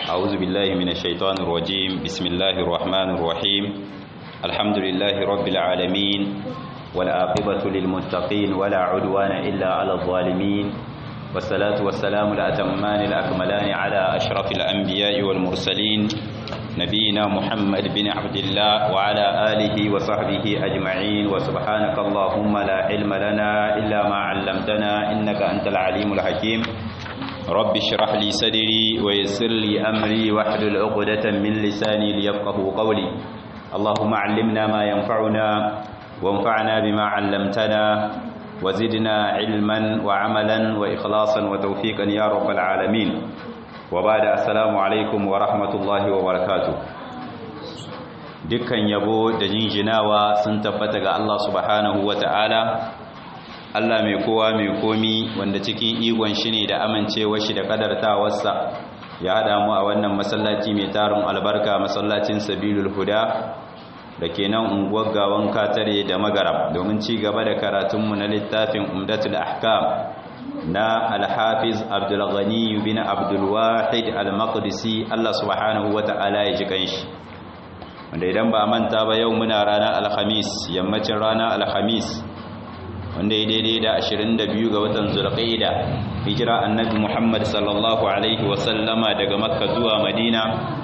أعوذ بالله من الشيطان الرجيم بسم الله الرحمن الرحيم الحمد لله رب العالمين والعاقبة للمتقين ولا عدوان إلا على الظالمين والصلاة والسلام الأتمان الأكملان على أشرف الأنبياء والمرسلين نبينا محمد بن عبد الله وعلى آله وصحبه أجمعين وسبحانك اللهم لا علم لنا إلا ما علمتنا إنك أنت العليم الحكيم رب اشرح لي صدري ويسر لي أمري واحلل عقدة من لساني ليفقه قولي اللهم علمنا ما ينفعنا وانفعنا بما علمتنا وزدنا علما وعملا وإخلاصا وتوفيقا يا رب العالمين وبعد السلام عليكم ورحمة الله وبركاته dukkan yabo da jinjinawa sun tabbata ga Allah subhanahu ta'ala. Allah mai kowa mai komi wanda cikin igon shi ne da amincewar shi da kadartawarsa ya hada mu a wannan masallaci mai tarin albarka masallacin sabilul huda da ke nan unguwar gawan katare da magarab domin ci gaba da karatunmu na littafin umdatul ahkam na alhafiz abdulghani bin abdulwahid al-maqdisi Allah subhanahu wata'ala ya ji kanshi wanda idan ba manta ba yau muna ranar alhamis yammacin ranar alhamis wanda ya daidai da 22 ga watan zulqaida hijira annabi muhammad sallallahu alaihi wasallama daga makka zuwa madina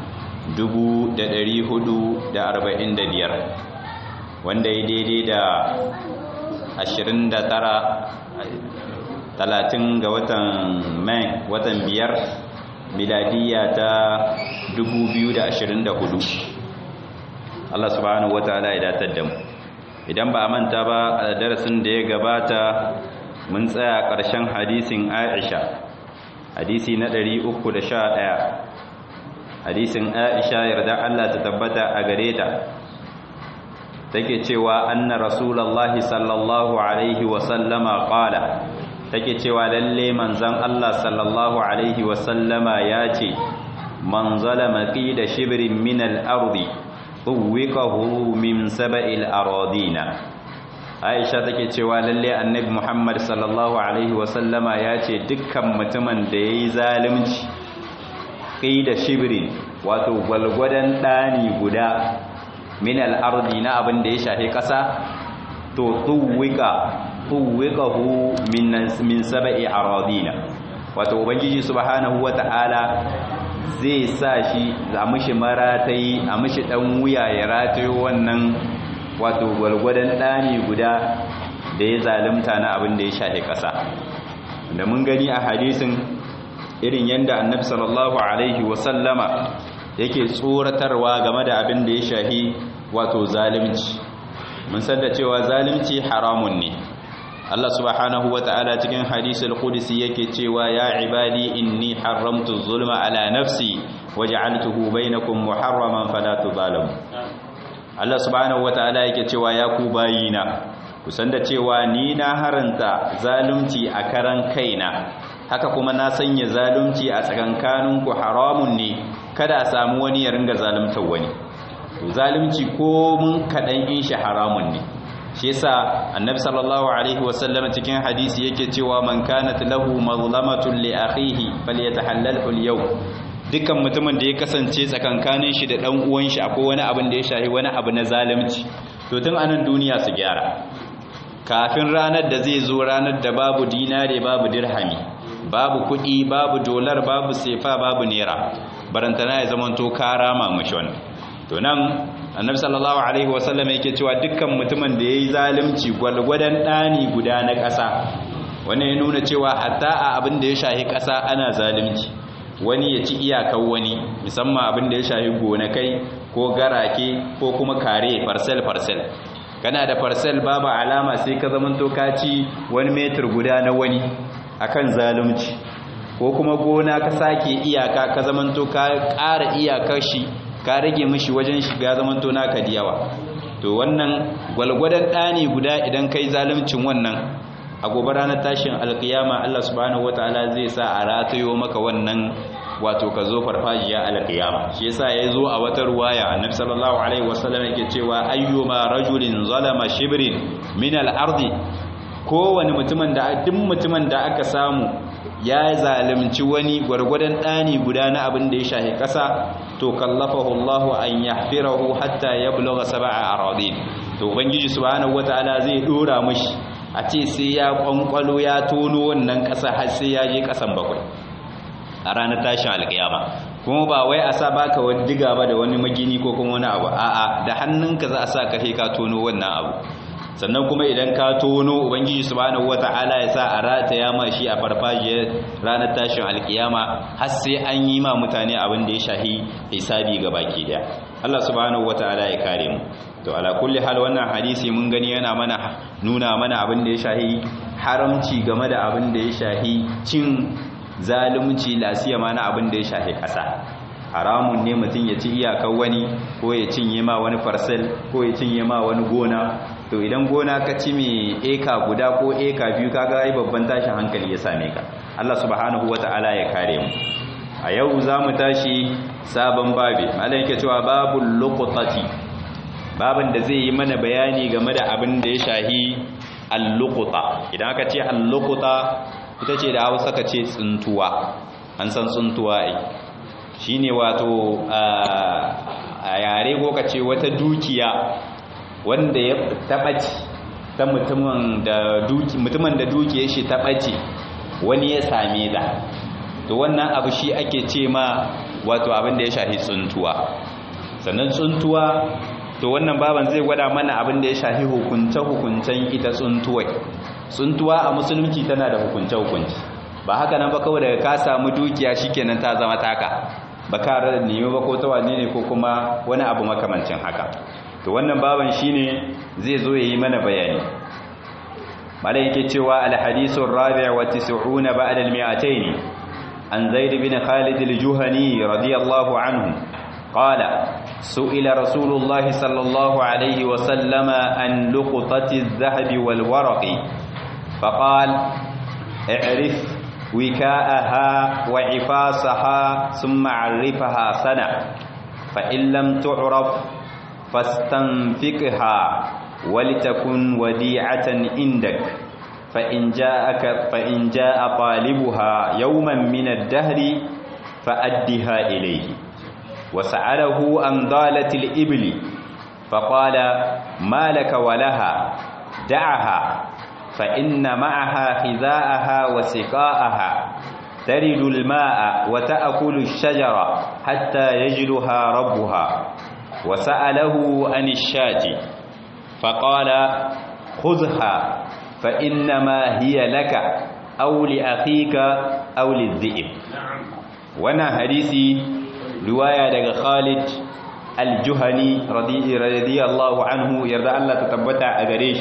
445 wanda ya daidai da 29 talatin ga watan mai watan biyar miladiya ta 2024 Allah subhanahu wataala ya datar da mu idan ba a manta ba a darasin da ya gabata mun tsaya ƙarshen hadisin Aisha hadisi na 311 hadisin Aisha yarda Allah ta tabbata a gare ta take cewa anna rasulullahi sallallahu alaihi wa sallama qala take cewa lalle manzon Allah sallallahu alaihi wa sallama ya ce man zalama qida shibrin min al-ardi tuwiqahu min sab'il aradina Aisha take cewa lalle annabi Muhammad sallallahu alaihi wa sallama ya ce dukkan mutumin da yayi zalunci qida shibrin wato gwalgwadan dani guda min al-ardi na abin da ya shafi kasa to tuwiqa tuwiqahu min min sab'i aradina wato ubangiji subhanahu wata'ala zai sa shi a mishi maratai a mishi dan wuya ya ratayo wannan wato gwalgwadon dani guda da ya zalunta na abin da ya shafi kasa da mun gani a hadisin irin yanda annabi sallallahu alaihi wasallama yake tsoratarwa game da abin da ya shafi wato zalunci mun san da cewa zalunci haramun ne Allah subhanahu wa ta'ala cikin hadisul qudsi yake cewa ya ibadi inni haramtu zulma ala nafsi waj'altuhu bainakum muharraman fala tuzalamu Allah subhanahu wa ta'ala yake cewa ya ku bayina kusan da cewa ni na haranta zalunci a karan kaina haka kuma na sanya zalunci a tsakankaninku haramun ne kada a samu wani ya ringa zaluntar wani to zalunci ko mun kadan in shi haramun ne shi yasa annabi sallallahu alaihi wasallam cikin hadisi yake cewa man kanat lahu mazlamatun li akhihi falyatahallalhu al-yawm dukkan mutumin da ya kasance tsakankanin shi da dan uwan shi akwai wani abin da ya shahi wani abu na zalunci to tun anan duniya su gyara kafin ranar da zai zo ranar da babu dinare babu dirhami babu kuɗi babu dolar babu sefa babu naira barantana ya zama to karama mashi wannan to nan annabi sallallahu alaihi wasallam yake cewa dukkan mutumin da yayi zalunci gwalgwadan dani guda na ƙasa wannan ya nuna cewa hatta a abin da ya shahi ƙasa ana zalunci wani ya ci iyakar wani musamman abin da ya shahi gonakai ko garake ko kuma kare parcel parcel kana da parcel babu alama sai ka zamanto ka ci wani metar guda na wani akan zalunci ko kuma gona ka sake iyaka ka zamanto ka ƙara iyakar shi ka rage mishi wajen shiga zamanto naka da yawa to wannan gwalgwadon ɗani guda idan kai zaluncin wannan a gobe ranar tashin alkiyama Allah subhanahu wataala zai sa a ratayo maka wannan wato ka zo farfajiya alkiyama shi yasa ya zo a wata ruwaya annabi sallallahu alaihi wasallam yake cewa ayyuma rajulin zalama shibrin min al-ardi kowane mutumin da duk mutumin da aka samu ya zalimci wani gwargwadon ɗani guda na abin da ya shahi ƙasa to kallafahu Allahu an yahfirahu hatta yablugha sab'a aradin to ubangiji subhanahu wataala zai dora mishi a ce sai ya kwankwalo ya tono wannan ƙasa har sai ya je ƙasan bakwai a ranar tashin alƙiyama kuma ba wai a sa baka wani diga ba da wani magini ko kuma wani abu a'a da hannunka za a sa ka ka tono wannan abu sannan kuma idan ka tono ubangiji subhanahu wata'ala ya sa a rataya ma shi a farfajiyar ranar tashin alkiyama har sai an yi ma mutane abin da ya shahi hisabi ga baki daya Allah subhanahu wata'ala ya kare mu to ala kulli hal wannan hadisi mun gani yana mana nuna mana abin da ya shahi haramci game da abin da ya shahi cin zalunci lasiya ma na abin da ya shahi kasa haramun ne mutum ya ci iyakar wani ko ya cinye ma wani farsel ko ya cinye ma wani gona to idan gona ka ci mai eka guda ko eka biyu kaga ai babban tashin hankali ya same ka Allah subhanahu wata'ala ya kare mu a yau za mu tashi sabon babi malam yake cewa babul luqtati babin da zai yi mana bayani game da abin da ya shahi al-luqta idan aka ce al-luqta ita ce da Hausa ka ce tsuntuwa an san tsuntuwa ai shine wato a yare ko ka ce wata dukiya wanda ya taɓaci ta mutumin da duki mutumin da dukiyar shi taɓaci wani ya same da to wannan abu shi ake ce ma wato abin da ya shafi tsuntuwa sannan tsuntuwa to wannan baban zai gwada mana abin da ya shafi hukunce hukuncen ita tsuntuwai tsuntuwa a musulunci tana da hukunce hukunci ba haka nan ba kawai daga ka samu dukiya shikenan ta zama taka ba ka rada nemi ba ko ta wane ne ko kuma wani abu makamancin haka to wannan baban shine zai zo yayi mana bayani malai yake cewa al-hadithu ar-rabi' wa 90 ba'da al-mi'atayn an zaid bin khalid al-juhani radiyallahu anhu qala su'ila rasulullah sallallahu alayhi wa sallama an luqtati adh-dhahab wal-waraq faqala i'rif وكاءها وعفاصها ثم عرفها سنة فإن لم تعرف فاستنفقها ولتكن وديعة عندك فإن جاءك فإن جاء طالبها يوما من الدهر فأدها إليه وسأله عن ضالة الإبل فقال ما لك ولها دعها فإن معها حذاءها وسقاءها ترد الماء وتأكل الشجرة حتى يجلها ربها وسأله عن الشاة فقال خذها فإنما هي لك أو لأخيك أو للذئب وانا حديثي رواية دغ خالد الجهني رضي, رضي الله عنه يرضى الله تتبتع أغريش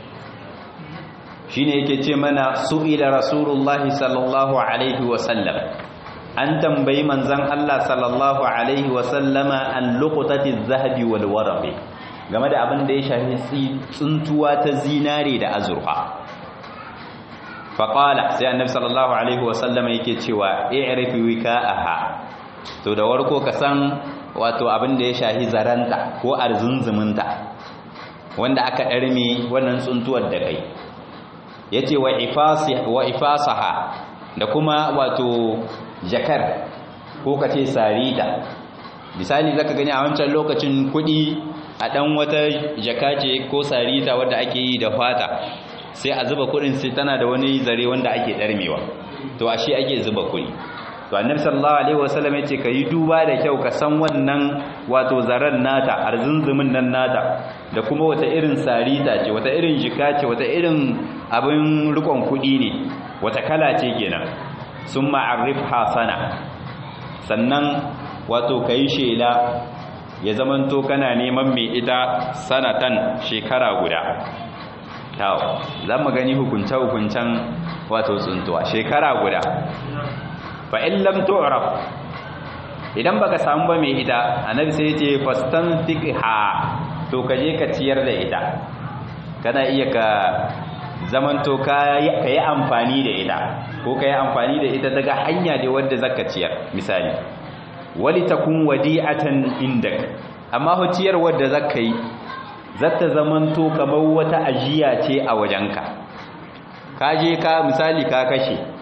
shine yake ce mana su'ila rasulullahi sallallahu alaihi wasallam an tambayi manzon Allah sallallahu alaihi wasallama an luqtati zahabi wal warqi game da abin da ya shafi tsuntuwa ta zinare da azurfa faqala sai annabi sallallahu alaihi wasallama yake cewa i'rifi wika'aha to da warko ka san wato abin da ya shafi zaranta ko arzunzuminta wanda aka ɗarme wannan tsuntuwar da kai ya ce wa ifasaha da kuma wato jakar ko ka ce sarita misali zaka gani a wancan lokacin kudi a dan wata jaka ce ko sarita wadda ake yi da fata sai a zuba kudin sai tana da wani zare wanda ake darmewa to ashe ake zuba kudi to annabi sallallahu alaihi wasallam yace kai duba da kyau ka san wannan wato zaran nata arzunzumin nan nata da kuma wata irin sarita ce wata irin jika ce wata irin abin rikon kudi ne wata kala ce kenan sun ma'arif hasana sannan wato kai shela ya zamanto kana neman mai ita sanatan shekara guda tawo za mu gani hukunce-hukuncen wato tsuntuwa shekara guda fa in lam tu'raf idan baka samu ba mai ita annabi sai ya ce fastanfiqha to ka je ka ciyar da ita kana iya ka zamanto ka yi amfani da ita ko ka yi amfani da ita daga hanya da wadda zaka ciyar misali wali takun wadi'atan indak amma ho ciyar wadda zaka yi zata zamanto kamar wata ajiya ce a wajenka ka je ka misali ka kashe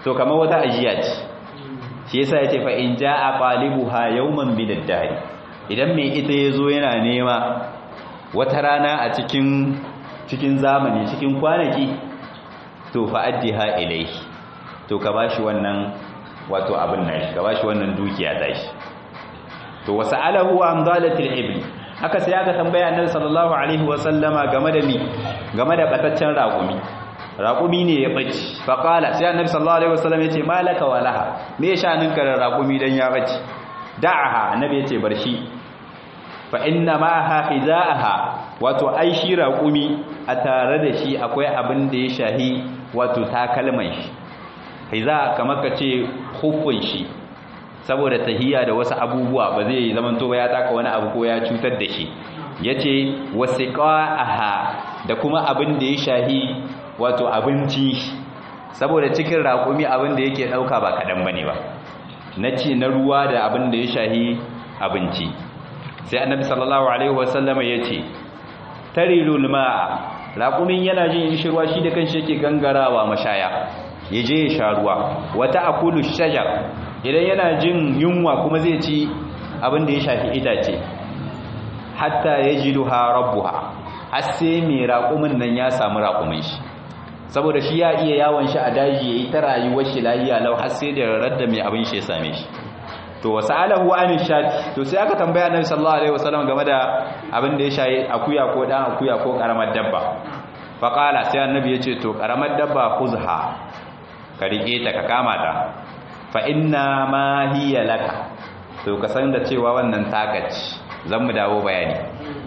to kamar wata ajiya ce shi yasa yace fa in jaa qalibuha yawman bid-dahr idan mai ita yazo yana nema wata rana a cikin cikin zamani cikin kwanaki to fa addiha ilayhi to ka bashi wannan wato abin nan ka bashi wannan dukiya tashi to wasa'alahu an dalatil ibli haka sai aka tambaya annabi sallallahu alaihi wasallama game da mi game da bataccen raƙumi raƙumi ne ya bace fa qala sai annabi sallallahu alaihi wasallam yace malaka walaha me shanin ka raƙumi dan ya bace da'aha annabi yace bar shi fa inna ma'aha hizaaha wato ai shi raƙumi a tare da shi akwai abin da ya shahi wato takalman shi hiza kamar ka ce hufun shi saboda tahiya da wasu abubuwa ba zai zaman to ya taka wani abu ko ya cutar da shi yace wasiqaha da kuma abin da ya shahi wato abinci saboda cikin raƙumi abin da yake dauka ba kadan bane ba na ci na ruwa da abin da ya shahi abinci sai annabi sallallahu alaihi wasallama yace tarilul ma'a raƙumin yana jin shirwa shi da kanshi yake gangarawa mashaya yaje ya sha ruwa wata akulu shajar idan yana jin yunwa kuma zai ci abin da ya shafi itace hatta yajiduha rabbuha har sai mai raƙumin nan ya samu raƙumin shi saboda shi ya iya yawon shi a daji yayi ta rayuwar shi lafiya lau har sai da radda mai abin shi ya same shi to wasalahu an shati to sai aka tambaya annabi sallallahu alaihi wasallam game da abin da ya shayi akuya ko dan akuya ko karamar dabba fa qala sai annabi ya ce to karamar dabba khuzha ka rike ta ka kama ta fa inna ma hiya laka to ka san da cewa wannan takaci zan mu dawo bayani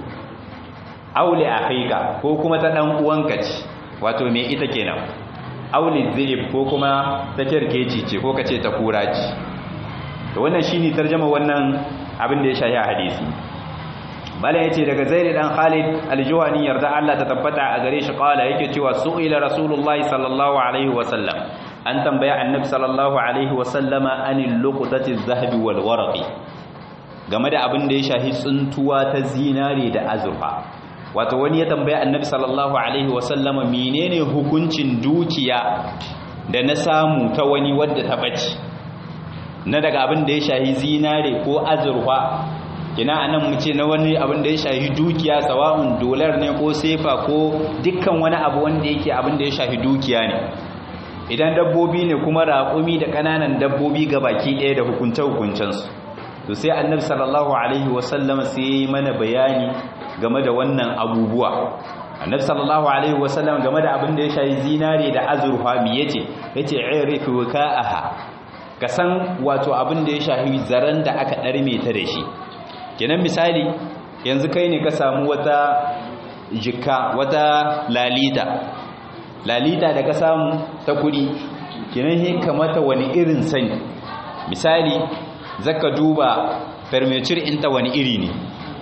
auli akhika ko kuma ta dan uwanka ce wato me ita kenan auli zib ko kuma ta kirkeci ce ko kace ta kura ce to wannan shine tarjuma wannan abin da ya shahi a hadisi bala yace daga zaid dan khalid al-juhani yarda Allah ta tabbata a gare shi qala yake cewa su'ila rasulullahi sallallahu alaihi wa sallam an tambaya annabi sallallahu alaihi wa sallama anil luqtati adh-dhahabi wal warqi game da abin da ya shahi tsuntuwa ta zinare da azurfa wato wani ya tambaya annabi sallallahu alaihi wa sallama menene hukuncin dukiya da na samu ta wani wadda ta bace na daga abin da ya shahi zinare ko azurfa kina anan mu ce na wani abin da ya shahi dukiya sawa'un dolar ne ko sefa ko dukkan wani abu wanda yake abin da ya shahi dukiya ne idan dabbobi ne kuma raƙumi da ƙananan dabbobi ga baki ɗaya da hukunce hukuncensu to sai annabi sallallahu alaihi wasallam sai ya yi mana bayani game da wannan abubuwa annabi sallallahu alaihi wasallam game da abin da ya shahi zinare da azurfa mi yace yace irifu waka'aha ka san wato abin da ya shahi zaren da aka ɗarme ta da shi kenan misali yanzu kai ne ka samu wata jikka wata lalita lalita da ka samu ta kudi kenan he kamata wani irin sani misali zaka duba fermeture inta wani iri ne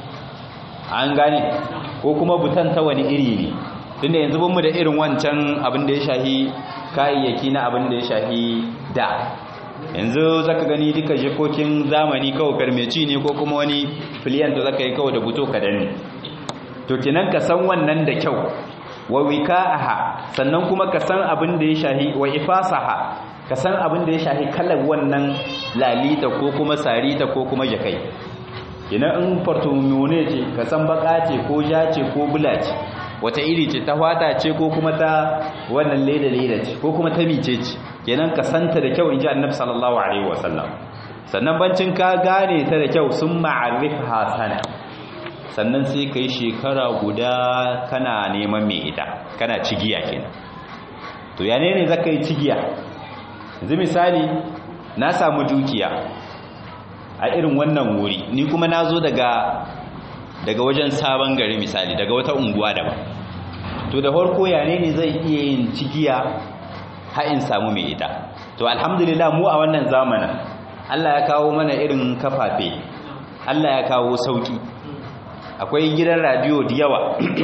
an gane ko kuma butan ta wani iri ne tunda yanzu bin mu da irin wancan abin da ya shahi kayayyaki na abin da ya shahi da yanzu zaka gani duka jikokin zamani kawai farmeci ne ko kuma wani filiyan da zaka yi kawai da buto ka danne to kinan ka san wannan da kyau wa wika'aha sannan kuma ka san abin da ya shahi wa ifasaha ka san abin da ya shahi kalar wannan lalita ko kuma sarita ko kuma jakai kinan in fartumune ce ka san baka ce ko ja ce ko bula ce wata iri ce ta fata ce ko kuma ta wannan leda leda ce ko kuma ta mice ce kenan ka santa da kyau inji annabi sallallahu alaihi wasallam sannan bancin ka gane ta da kyau sun ma'arifha sana sannan sai kai shekara guda kana neman mai ita kana cigiya kenan to ya ne ne zaka yi cigiya yanzu misali na samu dukiya a irin wannan wuri ni kuma na zo daga daga wajen sabon gari misali daga wata unguwa daban to da farko ya ne ne zai iya yin cigiya in samu mai ita to alhamdulillah mu a wannan zamanin Allah ya kawo mana irin kafafe Allah ya kawo sauki akwai gidan radio da yawa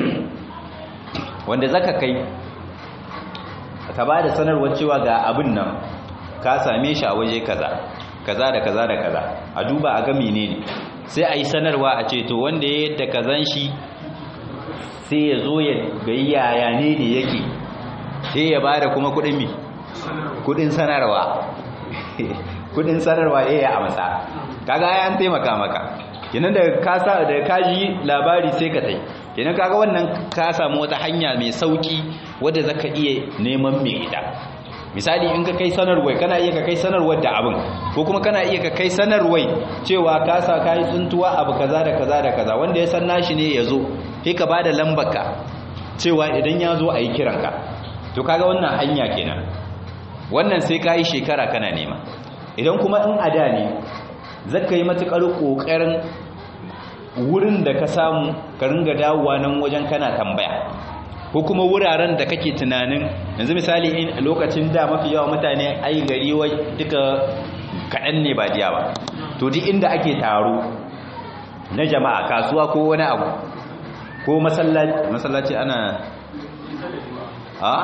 wanda zaka kai ka ba da sanarwar cewa ga abin nan ka same shi a waje kaza kaza da kaza da kaza a duba a ga menene sai a yi sanarwa a ce to wanda ya yadda kazan shi sai ya zo ya ga yaya ne ne yake sai ya bada kuma kudin mi kudin sanarwa kudin sanarwa eh ya amsa kaga ai an taimaka maka kenan da ka sa da kaji labari sai ka tai kenan kaga wannan ka samu wata hanya mai sauki wadda zaka iya neman mai ita misali in ka kai sanarwai kana iya ka kai sanarwar da abin ko kuma kana iya ka kai sanarwai cewa ka sa kai tsuntuwa abu kaza da kaza da kaza wanda ya san nashi ne ya zo sai ka bada lambarka cewa idan ya zo a yi kiranka to kaga wannan hanya kenan wannan sai ka yi shekara kana nema idan kuma in ada ne zaka yi matukar kokarin wurin da ka samu ka ringa dawowa nan wajen kana tambaya ko kuma wuraren da kake tunanin yanzu misali in lokacin da mafi yawa mutane ai gari wai duka kaɗan ne ba diya ba to duk inda ake taro na jama'a kasuwa ko wani abu ko masallaci ana a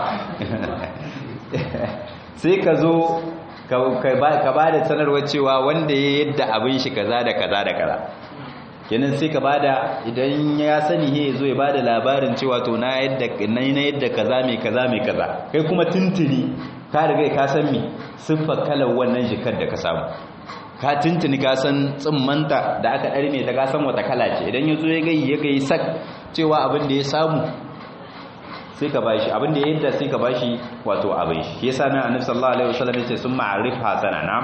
sai ka zo ka ba da sanarwar cewa wanda ya yadda abin shi kaza da kaza da kaza kenan sai ka bada idan ya sani he zo ya bada labarin cewa to na yadda na yadda kaza mai kaza mai kaza kai kuma tuntuni ka riga ka san me siffar kalar wannan jikar da ka samu ka tuntuni ka san tsimmanta da aka ɗarme ta ka san wata kala ce idan ya zo ya gai ya gai sak cewa abin da ya samu sai ka bashi abin da ya yadda sai ka bashi wato abin shi yasa nan annabi sallallahu alaihi wasallam ya ce sun ma'arif hasana nam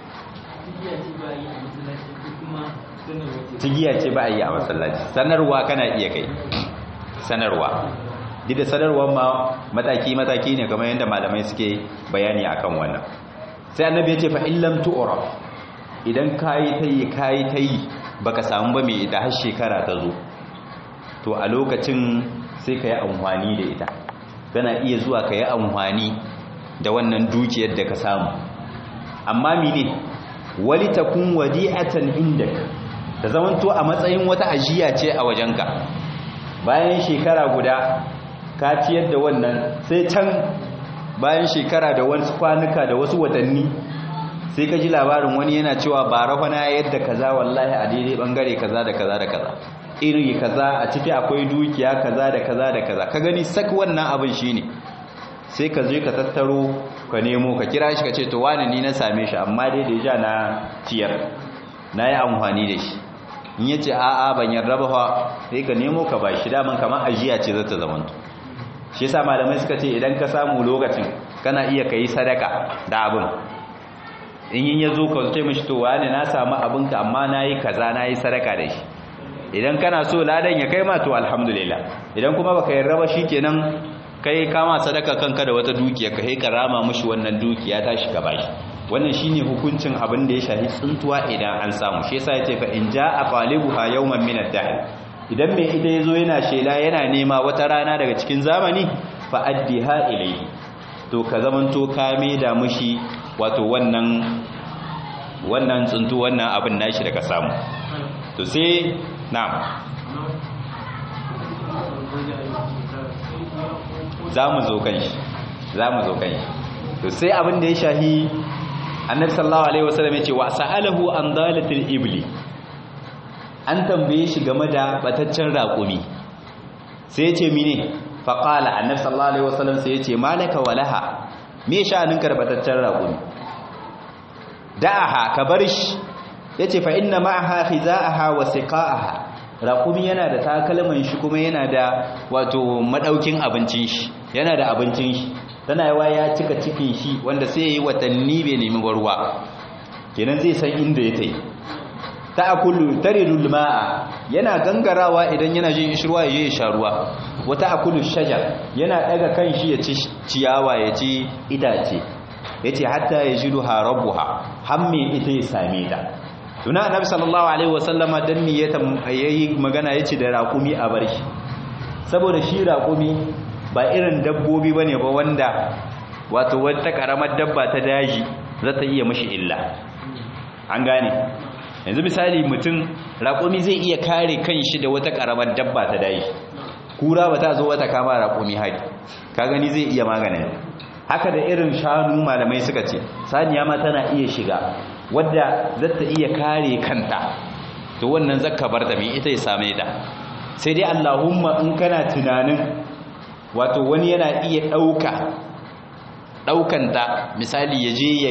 tigiya ce ba a yi a masallaci sanarwa kana iya kai sanarwa duk da sanarwar ma mataki-mataki ne kamar yadda malamai suke bayani akan wannan sai annabi ya ce fa illam tu'raf idan kayi tayi kayi tayi baka samu ba mai da har shekara ta zo to a lokacin sai ka yi amfani da ita kana iya zuwa ka yi amfani da wannan dukiyar da ka samu amma mene wali takun wadi'atan indaka ta zamanto a matsayin wata ajiya ce a wajenka bayan shekara guda ka ciyar da wannan sai can bayan shekara da wasu kwanuka da wasu watanni sai ka ji labarin wani yana cewa ba rafa na yadda kaza wallahi a daidai bangare kaza da kaza da kaza iri kaza a ciki akwai dukiya kaza da kaza da kaza ka gani sak wannan abin shine sai ka je ka tattaro ka nemo ka kira shi ka ce to wani ni na same shi amma dai da ja na ciyar na yi amfani da shi in ya ce a'a ban yarda ba fa sai ka nemo ka ba shi daman kamar ajiya ce za ta zamanto shi yasa malamai suka ce idan ka samu lokacin kana iya kai sadaka da abin in yin ya zo ka ce mishi to wani na samu abinka amma na yi kaza na yi sadaka da shi idan kana so ladan ya kai ma to alhamdulillah idan kuma baka yarda ba kenan kai kama sadaka kanka da wata dukiya ka ka rama mishi wannan dukiya ta shi ka bashi wannan shine hukuncin abin da ya shafi tsuntuwa idan an samu shi yasa yace fa in jaa qalibuha yawman min ad-dahr idan mai ita yazo yana shela yana nema wata rana daga cikin zamani fa addiha ilayhi to ka zamanto ka da mushi wato wannan wannan tsuntu wannan abin nashi da ka samu to sai na'am za mu zo kan shi za mu zo kan shi to sai abin da ya shahi annabi sallallahu alaihi wasallam ya ce wa sa'alahu an dalatil ibli an tambaye shi game da bataccen raƙumi sai ya ce mine faqala annabi sallallahu alaihi wasallam sai ya ce malaka walaha me sha'aninka da bataccen raƙumi da'aha ka bar shi yace fa inna ma'aha khiza'aha wa siqa'aha raƙumi yana da takalman shi kuma yana da wato madaukin abincin shi yana da abincin shi tana yawa ya cika cikin shi wanda sai yayi watanni bai nemi ruwa kenan zai san inda ya tai ta'kulu taridul ma'a yana gangarawa idan yana jin ishirwa ya yi sha ruwa wata akulu shajar yana daga kan shi ya ci ciyawa ya ci itace yace hatta yajiduha rabbuha hamme ita ya same ta tuna annabi sallallahu alaihi wasallama dan ni yayi magana yace da raƙumi a bar shi saboda shi raƙumi ba irin dabbobi bane ba wanda wato wata karamar dabba ta daji za ta iya mishi illa an gane yanzu misali mutum raƙumi zai iya kare kanshi da wata karamar dabba ta daji kura ba ta zo wata kama raƙumi hari ka gani zai iya maganin haka da irin shanu malamai suka ce saniya ma tana iya shiga wadda za ta iya kare kanta to wannan zakka bar da mai ita ya same ta sai dai Allahumma in kana tunanin wato wani yana iya ɗauka ɗaukanta misali ya je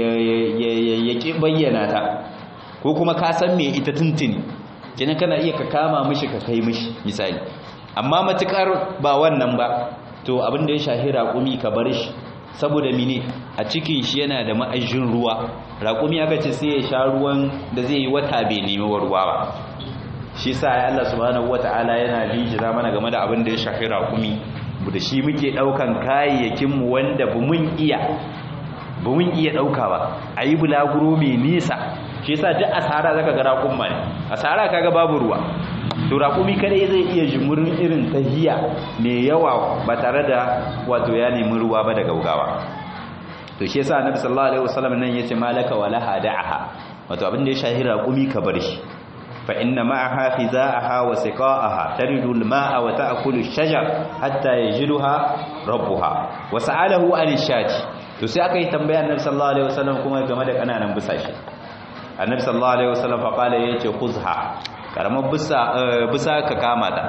ya ƙi bayyana ta ko kuma ka san me ita tuntuni kenan kana iya ka kama mishi ka kai mishi misali amma matukar ba wannan ba to abin da ya shahi raƙumi ka bar shi saboda mine a cikin shi yana da ma'ajin ruwa raƙumi aka ce sai ya sha ruwan da zai yi wata bai nemi ruwa ba shi sa ya Allah subhanahu wata'ala yana lijira mana game da abin da ya shahi raƙumi da shi muke ɗaukan kayayyakin mu wanda bu mun iya bu mun iya ɗauka ba a yi bulaguro mai nisa shi yasa duk asara zaka ga raƙumma ne asara kaga babu ruwa to raƙumi kadai zai iya jimurin irin tahiya mai yawa ba tare da wato ya nemi ruwa ba da gaugawa to shi yasa annabi sallallahu alaihi wasallam nan yace malaka wala hada'aha wato abin da ya shahi raƙumi ka bar shi fa inna ma'aha khiza'aha wa siqa'aha taridu al-ma'a wa ta'kulu ash-shajar hatta yajiduha rabbuha wa sa'alahu an shati to sai aka yi tambaya annabi sallallahu alaihi wasallam kuma game da kananan busashi annabi sallallahu alaihi wasallam fa qala yace khuzha karamar bisa ka kama ta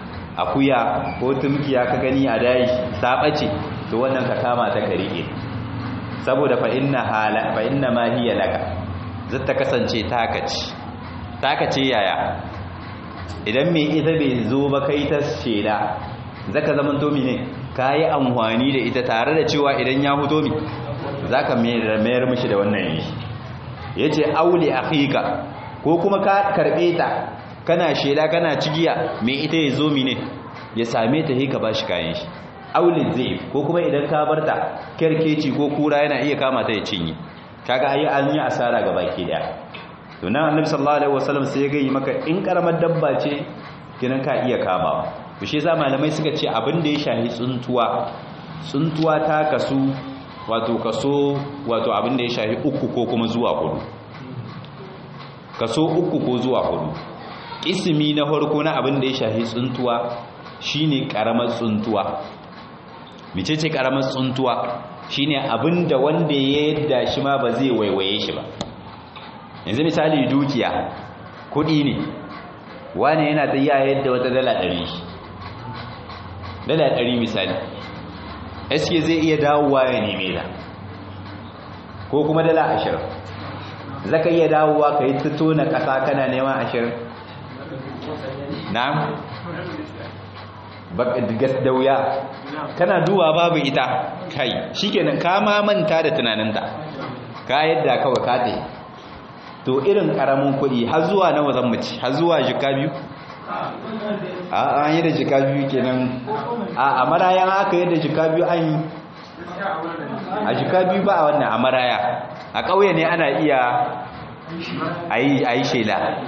akuya ko tumkiya ka gani a dayi ta bace to wannan ka kama ta ka rike saboda fa inna hala fa inna ma hiya laka zata kasance taka ce taka ce yaya idan me ita bai zo ba kai ta shela zaka zaman to ne kayi amfani da ita tare da cewa idan ya fito mi zaka mayar mishi da wannan yi yace auli akhika ko kuma ka karbe ta kana shela kana cigiya me ita ya zo mine ya same ta hika bashi kayan shi aulin zai ko kuma idan ka barta kerkeci ko kura yana iya kama ta ya cinye kaga ayi an yi asara ga baki daya to nan annabi sallallahu alaihi wasallam sai ya gayi maka in karamar dabba ce kinan ka iya kamawa to shi yasa malamai suka ce abin da ya shahi tsuntuwa tsuntuwa ta kasu wato kaso wato abin da ya shahi uku ko kuma zuwa hudu kaso uku ko zuwa hudu ismi na farko na abin da ya shahi tsuntuwa shine karamar tsuntuwa mecece karamar tsuntuwa shine abin da wanda ya yadda shi ma ba zai waiwaye shi ba yanzu misali dukiya kudi ne wani yana ta yi yadda wata dala ɗari dala ɗari misali eske zai iya dawowa ya neme ta ko kuma dala ashirin zaka iya dawowa ka yi tuto na ƙasa kana neman ashirin na'am gas da wuya kana duwa babu ita kai shikenan ka ma manta da tunaninta ka yadda kawai ka tayi to irin karamin kuɗi har zuwa nawa zan mace har zuwa jika biyu a an yi da jika biyu kenan a marayan aka yi da jika biyu an yi a jika biyu ba a wannan a maraya a ƙauye ne ana iya a yi shela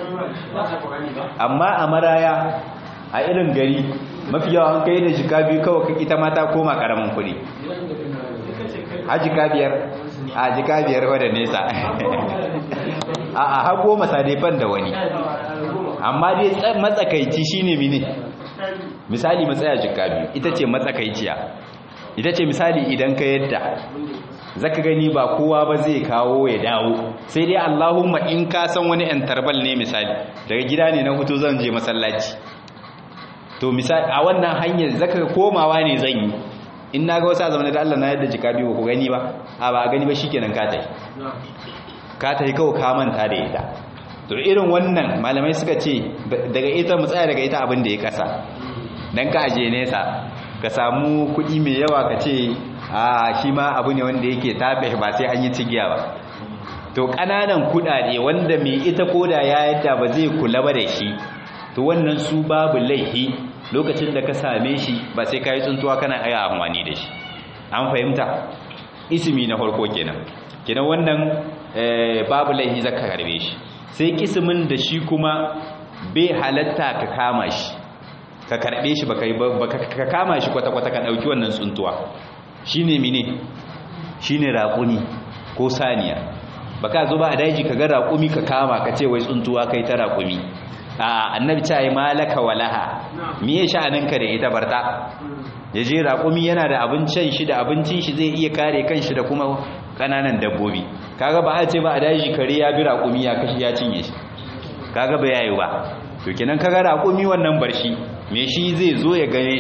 amma a maraya a irin gari mafi yawa an kai da jika biyu kawai ita mata koma karamin kuɗi a jika biyar a jika biyar wadda nesa a a hago masadefan da wani amma dai matsakaici shine mini misali matsaya jika biyu ita ce matsakaiciya ita ce misali idan ka yadda zaka gani ba kowa ba zai kawo ya dawo sai dai Allahumma in ka san wani yan tarbal ne misali daga gida ne na hutu zan je masallaci to misali a wannan hanyar zaka komawa ne zan yi in na ga wasu a zamanin da Allah na yadda jika biyu ku gani ba a ba a gani ba shikenan ka tafi ka tafi kawai ka manta da ita to irin wannan malamai suka ce daga ita mu tsaya daga ita abin da ya kasa dan ka aje nesa ka samu kuɗi mai yawa ka ce a shi ma abu ne wanda yake tafe ba sai an yi cigiya ba to ƙananan kuɗaɗe wanda mai ita koda ya yadda ba zai kula ba da shi to wannan su babu laifi lokacin da ka same shi ba sai ka yi tsuntuwa kana aya amfani da shi an fahimta ismi na farko kenan kenan wannan babu laifi zaka karbe shi sai kismin da shi kuma bai halatta ka kama shi ka karbe shi baka ka kama shi kwata-kwata ka dauki wannan tsuntuwa shine mine shine raƙuni ko saniya baka zo ba a daji ka ga raƙumi ka kama ka ce wai tsuntuwa kai ta raƙumi a annabi ta yi malaka walaha miye sha'aninka da ita barta ya je raƙumi yana da abincin shi da abincin shi zai iya kare kanshi da kuma ƙananan dabbobi kaga ba a ce ba a daji kare ya bi raƙumi ya kashi ya cinye shi kaga ba yayi ba to kenan kaga raƙumi wannan barshi me shi zai zo ya gane shi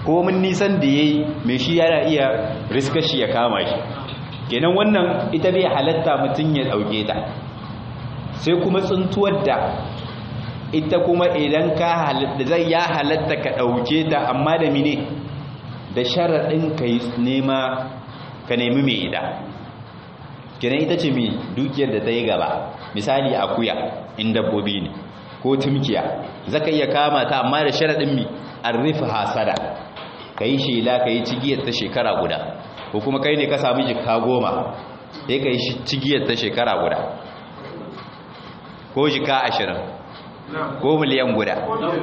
ko mun nisan da yayi mai shi yana iya riska shi ya kama shi kenan wannan ita bai halatta mutum ya dauke ta sai kuma tsuntuwar da ita kuma idan ka halatta zai ya halatta ka dauke ta amma da mine da sharadin kai nema ka nemi mai ida kenan ita ce mai dukiyar da ta yi gaba misali akuya in dabbobi ne ko tumkiya zaka iya kama ta amma da sharadin mi arrifa hasada kai shela kai cigiyar ta shekara guda ko kuma kai ne ka samu jikka goma sai kai cigiyar ta shekara guda ko jikka ashirin ko miliyan guda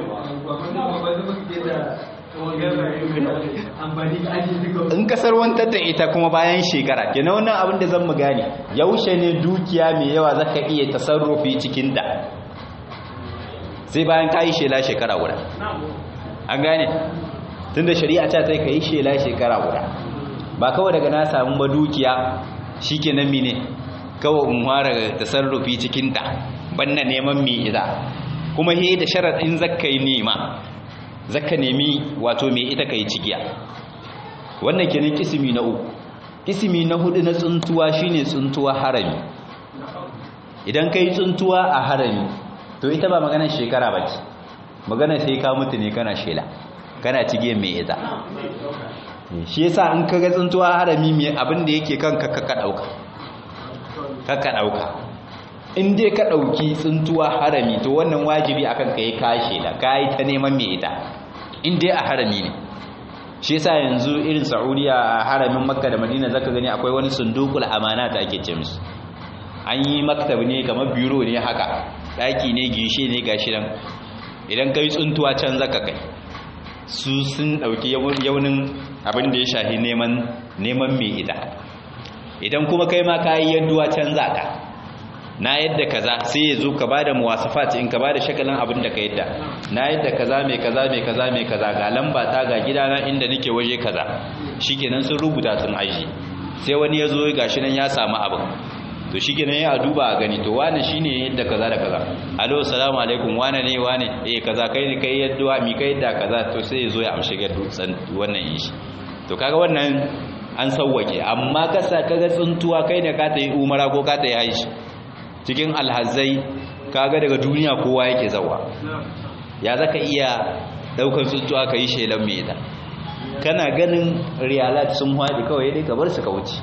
in kasar wantar da ita kuma bayan shekara kenan wannan abin da zan mu gane yaushe ne dukiya mai yawa zaka iya tasarrufi cikin da sai bayan ka yi shela shekara guda an gane tun da shari'a ta ta ka yi shela shekara guda ba kawai daga na samu ba dukiya shi ke nan mine kawai in fara tasarrufi cikinta banna neman mai ita kuma he da sharaɗin zakka yi nema zakka nemi wato mai ita ka yi cigiya wannan kenan kisimi na uku kisimi na hudu na tsuntuwa shine tsuntuwa harami idan ka yi tsuntuwa a harami to ita ba maganar shekara ba ce maganar sai ka mutu ne kana shela kana cige mai ita shi yasa in ka ga tsuntuwa harami mai abin da yake kanka kaka dauka kaka dauka in dai ka dauki tsuntuwa harami to wannan wajibi akan ka yi kashe da kai ta neman mai ita in dai a harami ne shi yasa yanzu irin Saudiya a haramin Makka da Madina zaka gani akwai wani sundukul amana da ake ce musu an yi maktab ne kamar biro ne haka daki ne gishe ne gashi nan idan kai tsuntuwa can zaka kai su sun dauki yaunin abin da ya shahi neman neman mai ita idan kuma kai ma kai yadduwa can zaka na yadda kaza sai ya zo ka bada muwasafat in ka bada shakalin abin da ka yadda na yadda kaza mai kaza mai kaza mai kaza ga lamba ta ga gidana inda nake waje kaza shikenan sun rubuta sun aji sai wani ya zo gashi nan ya samu abin to shi kenan ya duba a gani to wane shi ne yadda kaza da kaza alo salamu alaikum wane ne wane eh kaza kai ne kai yadda mi kai yadda kaza to sai ya zo ya amshi ga dutsen wannan yin shi to kaga wannan an sauwake amma kasa kaga tsuntuwa kai ne ka ta yi umara ko ka ta yi haishi cikin alhazai kaga daga duniya kowa yake zawa ya zaka iya daukar tsuntuwa ka yi shelan mai ita kana ganin riyalat sun haɗi kawai dai ka bar su ka wuce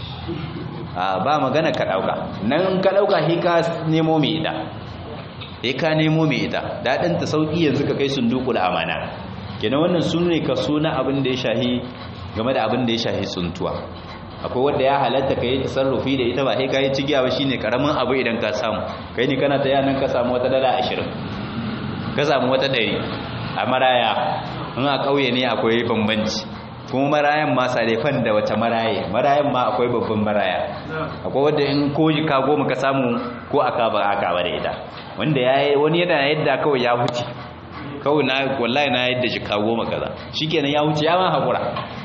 ba magana ka dauka nan ka dauka he ka nemo mai ita he ka nemo mai ita dadin ta sauki yanzu ka kai sundukul amana kenan wannan sunne ka suna abin da ya shahi game da abin da ya shahi tsuntuwa akwai wanda ya halatta kai tasarrufi da ita ba he kai cigiya ba shine karamin abu idan ka samu kai ne kana ta yanan ka samu wata dala 20 ka samu wata 100 a maraya in a kauye ne akwai bambanci kuma marayan ma salefan da wata maraye marayan ma akwai babban maraya akwai wanda in ko ka goma ka samu ko aka ba aka ba da ita wanda yayi wani yana yadda kawai ya huce kawai na wallahi na yadda jika goma kaza shikenan ya huce ya ma hakura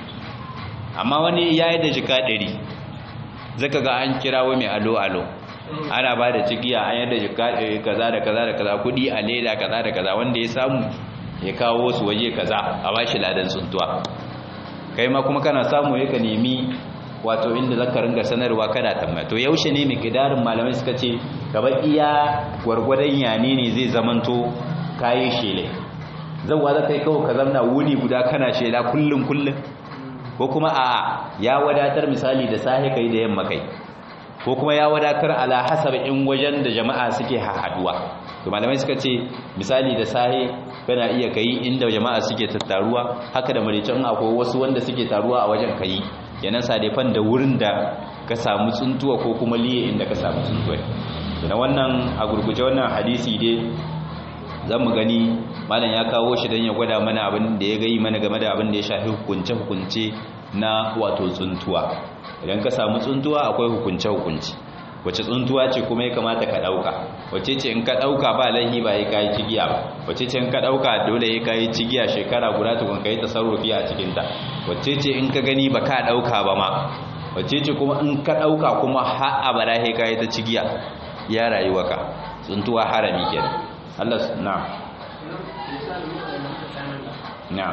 amma wani ya yadda jika 100 zaka ga an kirawo mai alo alo ana ba da cigiya an yadda jika kaza da kaza da kaza kudi a leda kaza da kaza wanda ya samu ya kawo su waje kaza a bashi ladan tsuntuwa kai ma kuma kana samu ya ka nemi wato inda zaka ringa sanarwa kana tambaya to yaushe ne miqdarin malamai suka ce gaba iya gwargwadon yane ne zai zamanto kayi shele zan wa zaka yi kawo ka zamna wuni guda kana shela kullun kullun ko kuma a ya wadatar misali da sahi kai da yamma kai ko kuma ya wadatar ala hasab in wajen da jama'a suke hahaduwa to malamai suka ce misali da sahi kana iya kai inda jama'a suke tattaruwa haka da maricin akwai wasu wanda suke taruwa a wajen kai kenan sadefan da wurin da ka samu tsuntuwa ko kuma liye inda ka samu tsuntuwa na wannan a gurguje wannan hadisi dai zan mu gani malam ya kawo shi don ya gwada mana abin da ya gai mana game da abin da ya shafi hukunce-hukunce na wato tsuntuwa idan ka samu tsuntuwa akwai hukunce-hukunce wace tsuntuwa ce kuma ya kamata ka ɗauka wace ce in ka ɗauka ba laihi ba ya kayi cigiya ba wace ce in ka ɗauka dole ya kayi cigiya shekara guda tukun ka yi tasarrufi a cikinta wace ce in ka gani ba ka ɗauka ba ma wace ce kuma in ka ɗauka kuma har abada ya kayi ta cigiya ya rayuwa ka tsuntuwa harami kenan Allah na na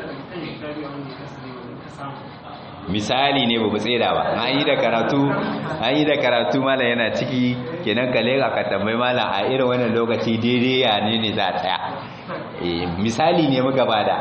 misali ne babu tsira ba an yi da karatu an yi da karatu mala yana ciki kenan ka leka ka tambayi mala a irin wannan lokaci daidai ya ne ne za a tsaya misali ne muka bada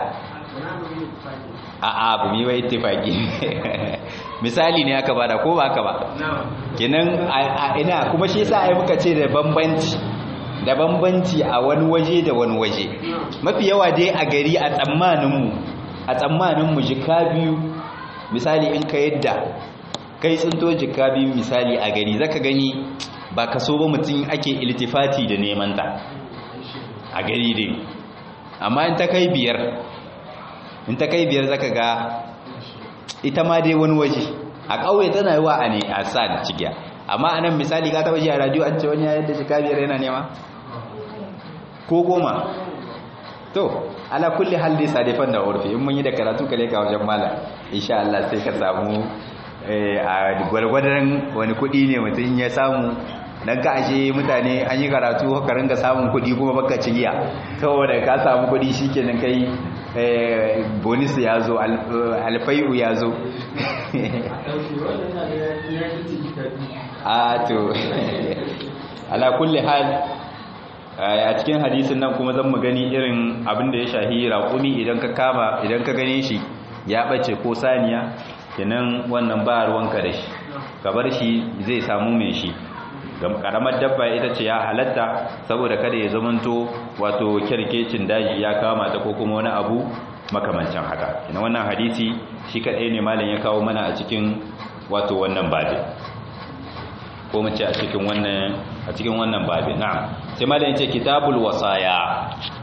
a a bu mi bai ittifaki misali ne aka bada ko ba aka ba kenan a ina kuma shi yasa ai muka ce da bambanci da bambanci a wani waje da wani waje mafi yawa dai a gari a tsammanin mu a tsammanin mu jika biyu misali in ka yadda kai tsinto jika biyu misali a gari zaka gani ba ka so ba mutum ake iltifati da neman ta a gari dai amma in ta kai biyar in ta kai biyar zaka ga ita ma dai wani waje a ƙauye tana yi wa a ne a sa da cikiya amma a nan misali ka taɓa ji a radio an ce wani ya yadda jika biyar yana nema ko goma to ala kulli hal dai sadifan da urfi in mun yi da karatu kale ka wajen malam insha Allah sai ka samu a gwalgwadon wani kudi ne mutum ya samu dan ka ashe mutane an yi karatu ka ringa samun kudi kuma baka ci giya saboda ka samu kudi shikenan kai bonus ya zo alfai'u ya zo a to ala kulli hal a cikin hadisin nan kuma zan mu gani irin abin da ya shahi raƙumi idan ka kama idan ka gane shi ya bace ko saniya kenan wannan ba ruwanka da shi ka bar shi zai samu mai shi karamar dabba ita ce ya halatta saboda kada ya zamanto wato kyarkecin daji ya kama ta ko kuma wani abu makamancin haka kenan wannan hadisi shi kadai ne malam ya kawo mana a cikin wato wannan babi ko mu ce a cikin wannan a cikin wannan babi na'am sai malam yace kitabul wasaya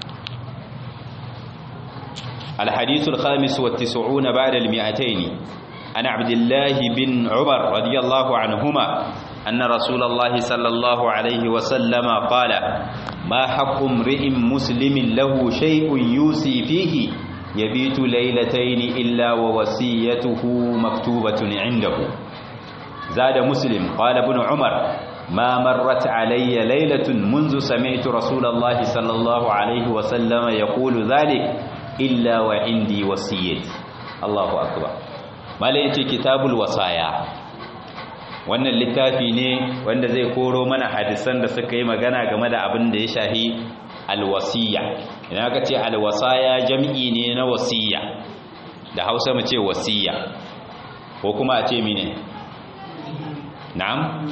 الحديث الخامس والتسعون بعد المئتين عن عبد الله بن عمر رضي الله عنهما أن رسول الله صلى الله عليه وسلم قال ما حق امرئ مسلم له شيء يوصي فيه يبيت ليلتين إلا ووصيته مكتوبة عنده زاد مسلم قال ابن عمر ما مرت علي ليلة منذ سمعت رسول الله صلى الله عليه وسلم يقول ذلك إلا وعندي وصيتي الله أكبر ما ليتي كتاب الوصايا wannan littafi ne wanda zai koro mana hadisan da suka yi magana game da abin da ya shahi alwasiya idan aka ce alwasaya jam'i ne na wasiya da hausa mu ce wasiya ko kuma a ce mine na'am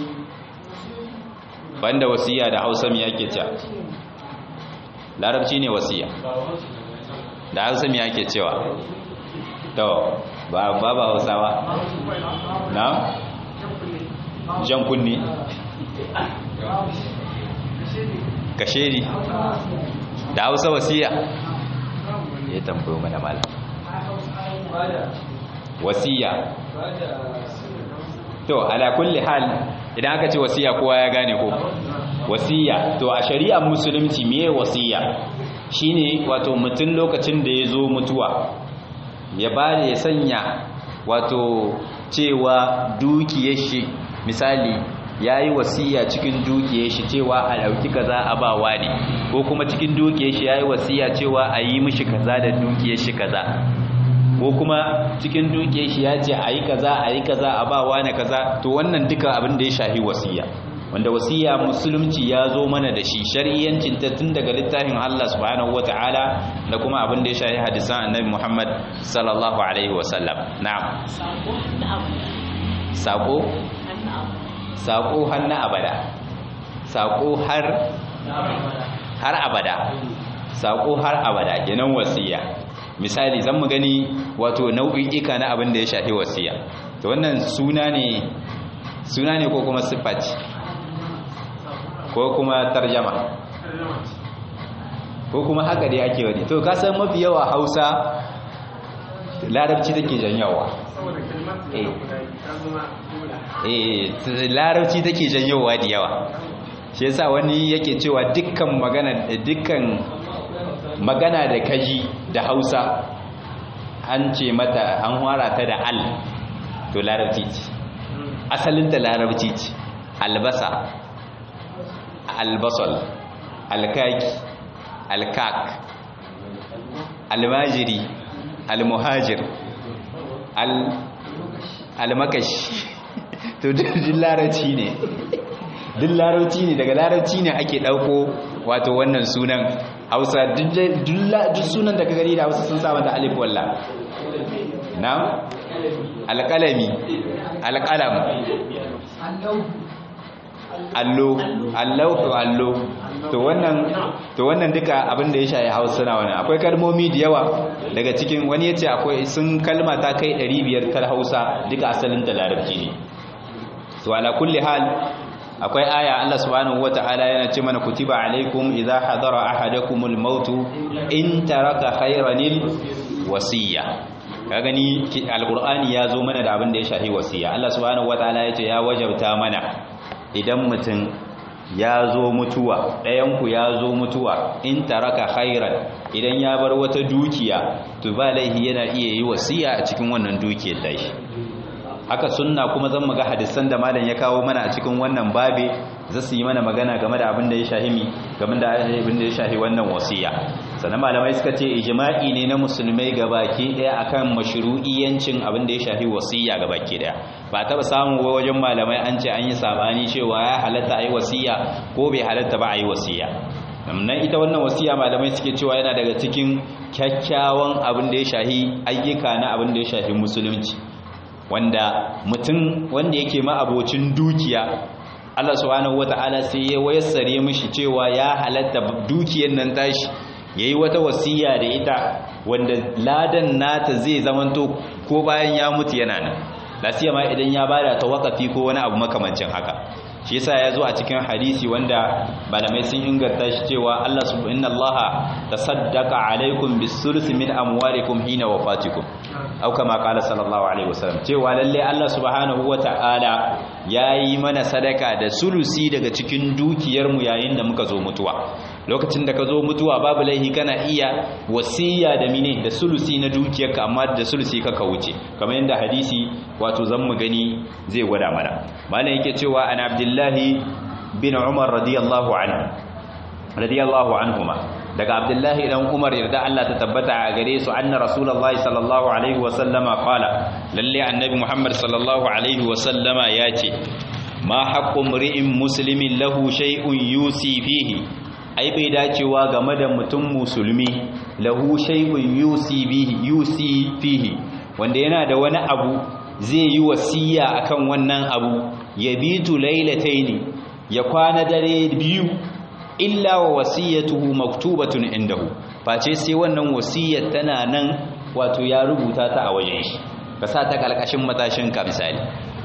banda wasiya da hausa mu yake cewa larabci ne wasiya da hausa mu yake cewa to ba ba hausawa na'am jan kunni kasheri da hausa wasiya ya tambayo mana malam wasiya to ala kulli hal idan aka ce wasiya kowa ya gane ko wasiya to a shari'ar musulunci meye wasiya shine wato mutum lokacin da ya zo mutuwa ya ba ya sanya wato cewa dukiyar shi misali ya yi wasiya cikin dukiyar shi cewa a ɗauki kaza a bawa ne ko kuma cikin dukiyar shi ya yi wasiya cewa a yi mishi kaza da dukiyar shi kaza ko kuma cikin dukiyar shi ya ce a yi kaza a yi kaza a bawa ne kaza to wannan duka abin da ya shahi wasiya wanda wasiya musulunci ya zo mana da shi shari'ancin ta tun daga littafin Allah subhanahu wataala da kuma abin da ya shahi hadisan annabi Muhammad sallallahu alaihi wasallam na'am sako sako har na abada sako har har abada sako har abada kenan wasiya misali zan mu gani wato nau'ika na abin da ya shafi wasiya to wannan suna ne suna ne ko kuma siffa ce ko kuma tarjama ko kuma haka dai ake wani to kasan mafi yawa hausa larabci take janyawa eh larabci take janyowa da yawa shi yasa wani yake cewa dukkan magana dukkan magana da kaji da hausa an ce mata an hwara ta da al to larabci ce asalinta larabci ce albasa albasal alkaki alkak almajiri almuhajir almakashi to duk larabci ne duk larabci ne daga larabci ne ake ɗauko wato wannan sunan hausa duk sunan da ka gani da hausa sun sa mata alif walla na alƙalami alƙalam allo allahu allo to wannan to wannan duka abin da ya shaye hausa na wannan akwai kalmomi da yawa daga cikin wani yace akwai sun kalma ta kai 500 kal hausa duka asalin da larabci ne to ala kulli hal akwai aya Allah subhanahu wataala yana ce mana kutiba alaikum idza hadara ahadakumul maut in taraka khayranil wasiya ka gani alqur'ani ya zo mana da abin da ya shahi wasiya Allah subhanahu wataala yace ya wajabta mana idan mutum ya zo mutuwa ɗayanku ya zo mutuwa in taraka khairan idan ya bar wata dukiya to ba laihi yana iya yi wasiya a cikin wannan dukiyar da shi haka sunna kuma zan muga hadisan da malam ya kawo mana a cikin wannan babe za su yi mana magana game da abin da ya shahi mi game da abin da ya shahi wannan wasiya sannan malamai suka ce ijma'i ne na musulmai gabaki daya akan mashru'iyyancin abin da ya shahi wasiya gabaki daya ba taba samu wajen malamai an ce an yi sabani cewa ya halatta ayi wasiya ko bai halatta ba ayi wasiya nan ita wannan wasiya malamai suke cewa yana daga cikin kyakkyawan abin da ya shahi ayyuka na abin da ya shahi musulunci wanda mutum wanda yake ma'abocin dukiya Allah subhanahu wata'ala sai ya wayassare mishi cewa ya halatta dukiyar nan tashi yayi wata wasiya da ita wanda ladan nata zai zamanto ko bayan ya mutu yana nan lasiya ma idan ya bada ta wakafi ko wani abu makamancin haka shi yasa ya zo a cikin hadisi wanda malamai sun inganta shi cewa Allah subhanahu Allah tasaddaqa alaikum bis-sulus min amwalikum hina wafatikum au kama qala sallallahu alaihi wasallam cewa lalle Allah subhanahu wata'ala yayi mana sadaka da sulusi daga cikin dukiyar mu yayin da muka zo mutuwa lokacin da ka zo mutuwa babu laihi kana iya wasiya da mine da sulusi na dukiyarka amma da sulusi ka ka wuce kamar yadda hadisi wato zan mu gani zai gwada mana malam yake cewa an abdullahi bin umar radiyallahu anhu radiyallahu anhuma daga abdullahi dan umar yarda Allah ta tabbata a gare su anna rasulullahi sallallahu alaihi wa sallama qala lalle annabi muhammad sallallahu alaihi wa sallama yace ma haqqu mri'in muslimin lahu shay'un yusi fihi ai bai dacewa game da mutum musulmi lahu shay'un yusi bihi yusi fihi wanda yana da wani abu zai yi wasiya akan wannan abu yabitu lailataini ya kwana dare biyu illa wa wasiyatuhu maktubatun indahu face sai wannan wasiyar tana nan wato ya rubuta ta a wajen shi ka sa ta kalkashin matashin ka misali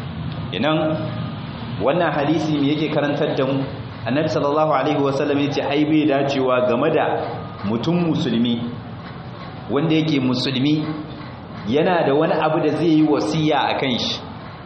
idan wannan hadisi me yake karantar da mu annabi sallallahu alaihi wasallam yace ai bai dacewa game da mutum musulmi wanda yake musulmi yana da wani abu da zai yi wasiya akan shi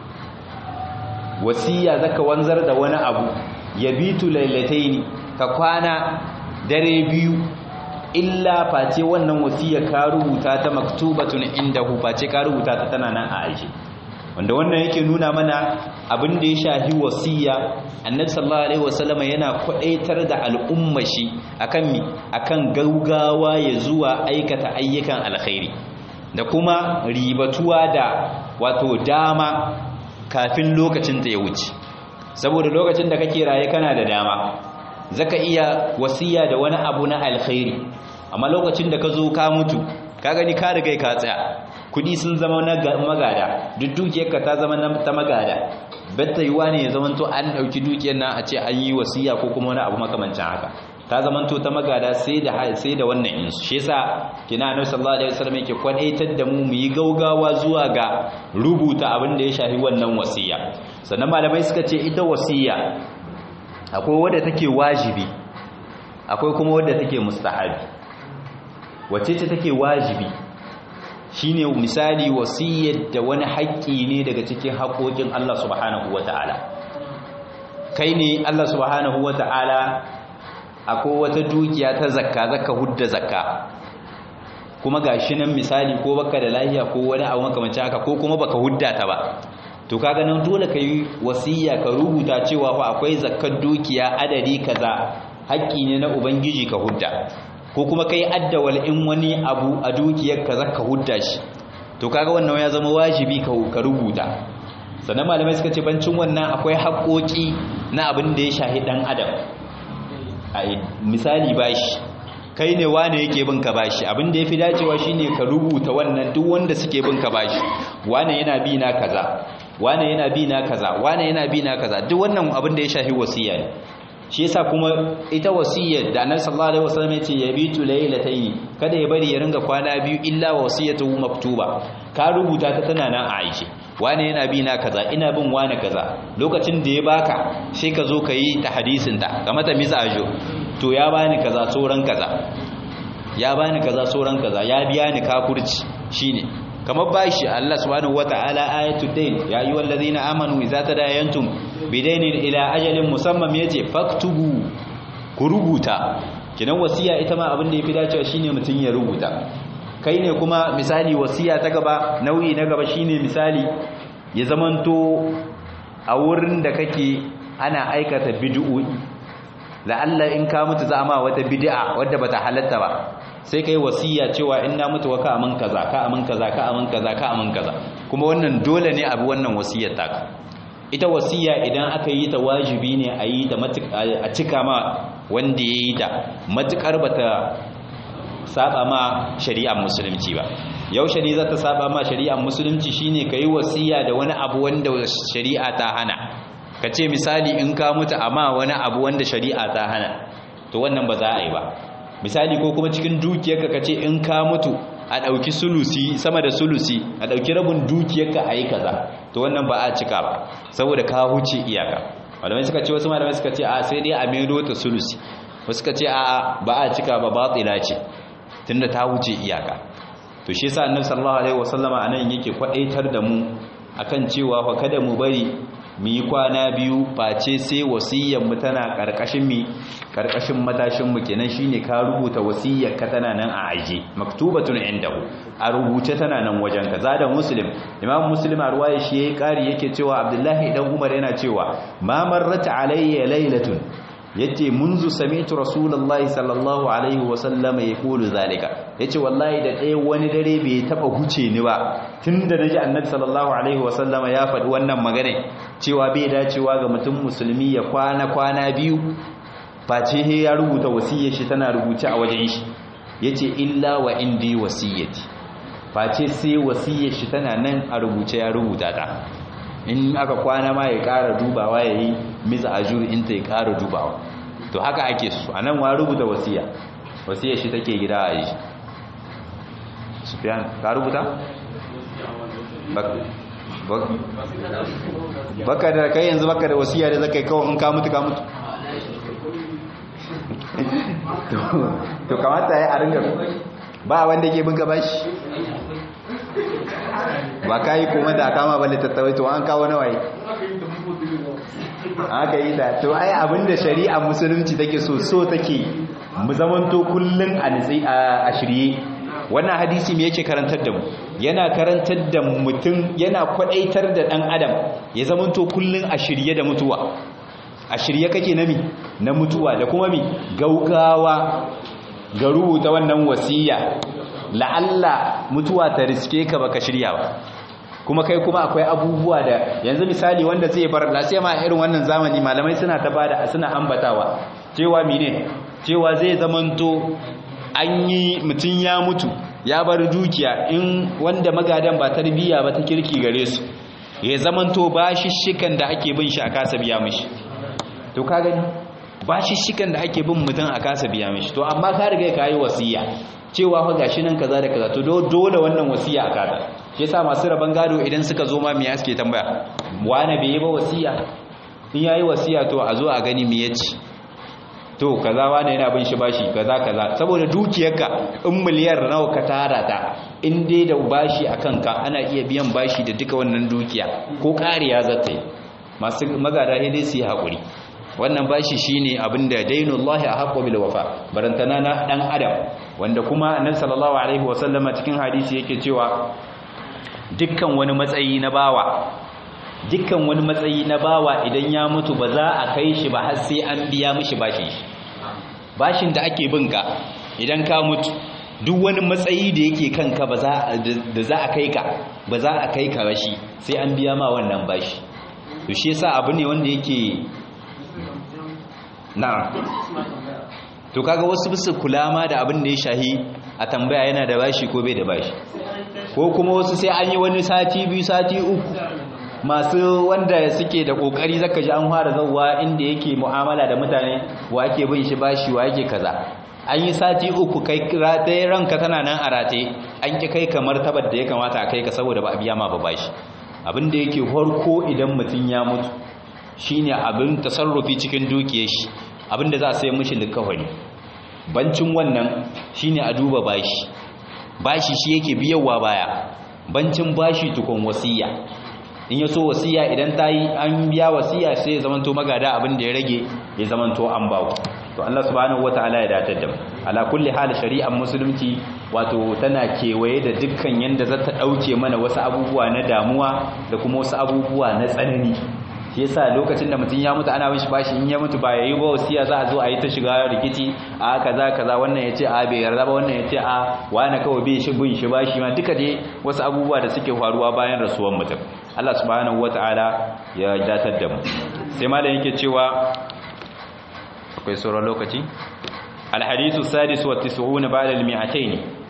wasiya zaka wanzar da wani abu yabitu lailataini ka kwana dare biyu illa face wannan wasiya ka rubuta ta maktubatun indahu face ka rubuta ta tana nan a aiki wanda wannan yake nuna mana abin da ya shahi wasiya annabi sallallahu alaihi wasallam yana kwadaitar da al'umma shi akan mi akan gaugawa ya zuwa aikata ayyukan alkhairi da kuma ribatuwa da wato dama kafin lokacin ta ya wuce saboda lokacin da kake raye kana da dama zaka iya wasiya da wani abu na alkhairi amma lokacin da ka zo ka mutu ka gani ka riga ka tsaya kudi sun zama na magada duk dukiyarka ta zama ta magada batta yiwa ne ya zamanto an dauki dukiyar nan a ce an yi wasiya ko kuma wani abu makamancin haka ta zamanto ta magada sai da sai da wannan insu shi yasa kina annabi sallallahu alaihi wasallam yake kwadaitar da mu mu yi gaugawa zuwa ga rubuta abin da ya shafi wannan wasiya sannan malamai suka ce ita wasiya akwai wadda take wajibi akwai kuma wadda take mustahabi wacce ce take wajibi shine misali wasiyyar da wani haƙƙi ne daga cikin haƙoƙin Allah subhanahu wata'ala kai ne Allah subhanahu wata'ala akwai wata dukiya ta zakka zakka hudda zakka kuma gashi nan misali ko baka da lafiya ko wani abu makamancin haka ko kuma baka hudda ta ba to kaga nan dole ka yi wasiya ka rubuta cewa fa akwai zakkar dukiya adadi kaza haƙƙi ne na ubangiji ka hudda ko kuma kai addawal in wani abu a dukiyar ka zaka hudda shi to kaga wannan ya zama wajibi ka rubuta sannan malamai suka ce bancin wannan akwai haƙoƙi na abin da ya shahi dan adam a misali bashi kai ne wane yake bin ka bashi abin da yafi dacewa shine ka rubuta wannan duk wanda suke bin ka bashi wane yana bi na kaza wane yana bi na kaza wane yana bi na kaza duk wannan abin da ya shafi wasiya ne shi yasa kuma ita wasiyar da annabi sallallahu alaihi wasallam ya ce yabitu laylatayn kada ya bari ya ringa kwana biyu illa wasiyatuhu maktuba ka rubuta ta tana nan a aishe wane yana bi na kaza ina bin wane kaza lokacin da ya baka sai ka zo ka yi ta hadisin ta ga mata misajo to ya bani kaza sauran kaza ya bani kaza sauran kaza ya biya ni kafurci shine kamar bashi Allah subhanahu wataala ayatul dain ya ayyuhal ladina amanu idza tadayantum bidainin ila ajalin musamman yace faktubu ku rubuta kinan wasiya ita ma abin da yafi dacewa shine mutun ya rubuta kai ne kuma misali wasiya ta gaba nau'i na gaba shine misali ya zamanto a wurin da kake ana aikata bid'o'i la'alla in ka mutu za ma wata bid'a wadda bata halatta ba sai kai wasiya cewa in na mutu wa ka amin kaza ka amin kaza ka amin kaza ka amin kaza kuma wannan dole ne abu wannan wasiyar taka ita wasiya idan aka yi ta wajibi ne a yi ta a cika ma wanda ya yi ta matukar bata saba ma shari'ar musulunci ba yaushe ne za ta saba ma shari'ar musulunci shine ka yi wasiya da wani abu wanda shari'a ta hana ka ce misali in ka mutu amma wani abu wanda shari'a ta hana to wannan ba za a yi ba misali ko kuma cikin dukiyarka ka ce in ka mutu a ɗauki sulusi sama da sulusi a ɗauki rabin dukiyarka a yi kaza to wannan ba a cika ba saboda ka huce iyaka malamai suka ce wasu malamai suka ce a sai dai a maido ta sulusi wasu suka ce a ba a cika ba batila ce tunda ta huce iyaka to shi yasa annabi sallallahu alaihi wasallama anan yake kwadaitar da mu akan cewa fa kada mu bari mu yi kwana biyu face sai wasiyyar mu tana karkashin mi karkashin matashin mu kenan shine ka rubuta wasiyyar ka tana nan a aje maktubatun indahu a rubuce tana nan wajen ka zada muslim imam muslim a ruwaya shi yayi kari yake cewa abdullahi dan umar yana cewa ma marrat alayya laylatun yace munzu sami'tu rasulullahi sallallahu alaihi wa sallama yaqulu zalika yace wallahi da ɗaya wani dare bai taba huce ni ba tunda naji annabi sallallahu alaihi wa sallama ya faɗi wannan magana cewa bai dacewa ga mutum musulmi ya kwana kwana biyu face he ya rubuta wasiyar shi tana rubuce a wajen shi yace illa wa indi wasiyati face sai wasiyar shi tana nan a rubuce ya rubuta ta in aka kwana ma ya ƙara dubawa ya yi misa ajur in ta ya ƙara dubawa to haka ake su a nan wa rubuta wasiya wasiyar shi take gida a yi sufiyan ka rubuta? baka da kai yanzu baka da wasiya da zaka yi kawai in ka mutu ka mutu to kamata ya a ringa ba wanda ke bin gaba shi ba ka yi kuma da kama ba littattawai to an kawo nawaye aka yi da to ai abinda shari'a musulunci take so so take mu zamanto kullun a nitsi a shirye wannan hadisi me yake karantar da mu yana karantar da mutum yana kwadaitar da dan adam ya zamanto kullun a shirye da mutuwa a shirye kake na mi na mutuwa da kuma mi gaugawa ga rubuta wannan wasiya la'alla mutuwa ta riske ka baka shirya ba kuma kai kuma akwai abubuwa da yanzu misali wanda zai bar lafiya ma irin wannan zamani malamai suna ta bada suna ambatawa cewa mine cewa zai zamanto an yi mutum ya mutu ya bar dukiya in wanda magadan ba tarbiyya ba ta kirki gare su ya zamanto bashishikan da ake bin shi a kasa biya mishi to ka gani bashishikan da ake bin mutum a kasa biya mishi to amma ka riga ka yi wasiya cewa fa gashi nan kaza da kaza to dole wannan wasiya a kada shi yasa masu raban gado idan suka zo ma me suke tambaya wani bai yi ba wasiya in yayi wasiya to a zo a gani me yace to kaza wani yana bin shi bashi kaza kaza saboda dukiyarka in miliyar nawa ka tara ta in dai da bashi akan ka ana iya biyan bashi da duka wannan dukiya ko kariya zata yi masu magada dai su yi hakuri wannan bashi shine abinda dainullahi ahqqu bil wafa barantana na dan adam wanda kuma annabi sallallahu alaihi wasallama cikin hadisi yake cewa dukkan wani matsayi na bawa dukkan wani matsayi na bawa idan ya mutu ba za a kai shi ba har sai an biya mishi bashin shi bashin da ake bin ka idan ka mutu duk wani matsayi da yake kanka ba da za a kai ka ba za a kai ka rashi sai an biya ma wannan bashi to shi yasa abu ne wanda yake na to kaga wasu bisa kula ma da abin da ya shahi a tambaya yana da bashi ko bai da bashi ko kuma wasu sai an yi wani sati biyu sati uku masu wanda suke da kokari zaka ji an fara zawwa inda yake mu'amala da mutane wa ake bin shi bashi wa yake kaza an yi sati uku kai rataye ranka tana nan a rataye an ki kai kamar tabar da ya kamata a kai ka saboda ba a biya ma ba bashi abin da yake farko idan mutum ya mutu shine abin tasarrufi cikin dukiyar shi abin da za a sai mishi likafani bancin wannan shine a duba bashi bashi shi yake biyawa baya bancin bashi tukun wasiya in ya so wasiya idan ta yi an biya wasiya sai ya zamanto magada abin da ya rage ya zamanto an bawo to Allah subhanahu wataala ya datar da mu ala kulli hal shari'ar musulunci wato tana kewaye da dukkan yanda za ta dauke mana wasu abubuwa na damuwa da kuma wasu abubuwa na tsanani shi yasa lokacin da mutum ya mutu ana bin shi bashi in ya mutu ba yayi ba wasiya za a zo a yi ta shiga rikici a kaza kaza wannan yace a bai yarda ba wannan yace a wani kawai bai shi bin shi bashi ma duka dai wasu abubuwa da suke faruwa bayan rasuwar mutum Allah subhanahu wataala ya datar da mu sai malam yake cewa akwai sauran lokaci الحديث السادس والتسعون بعد المئتين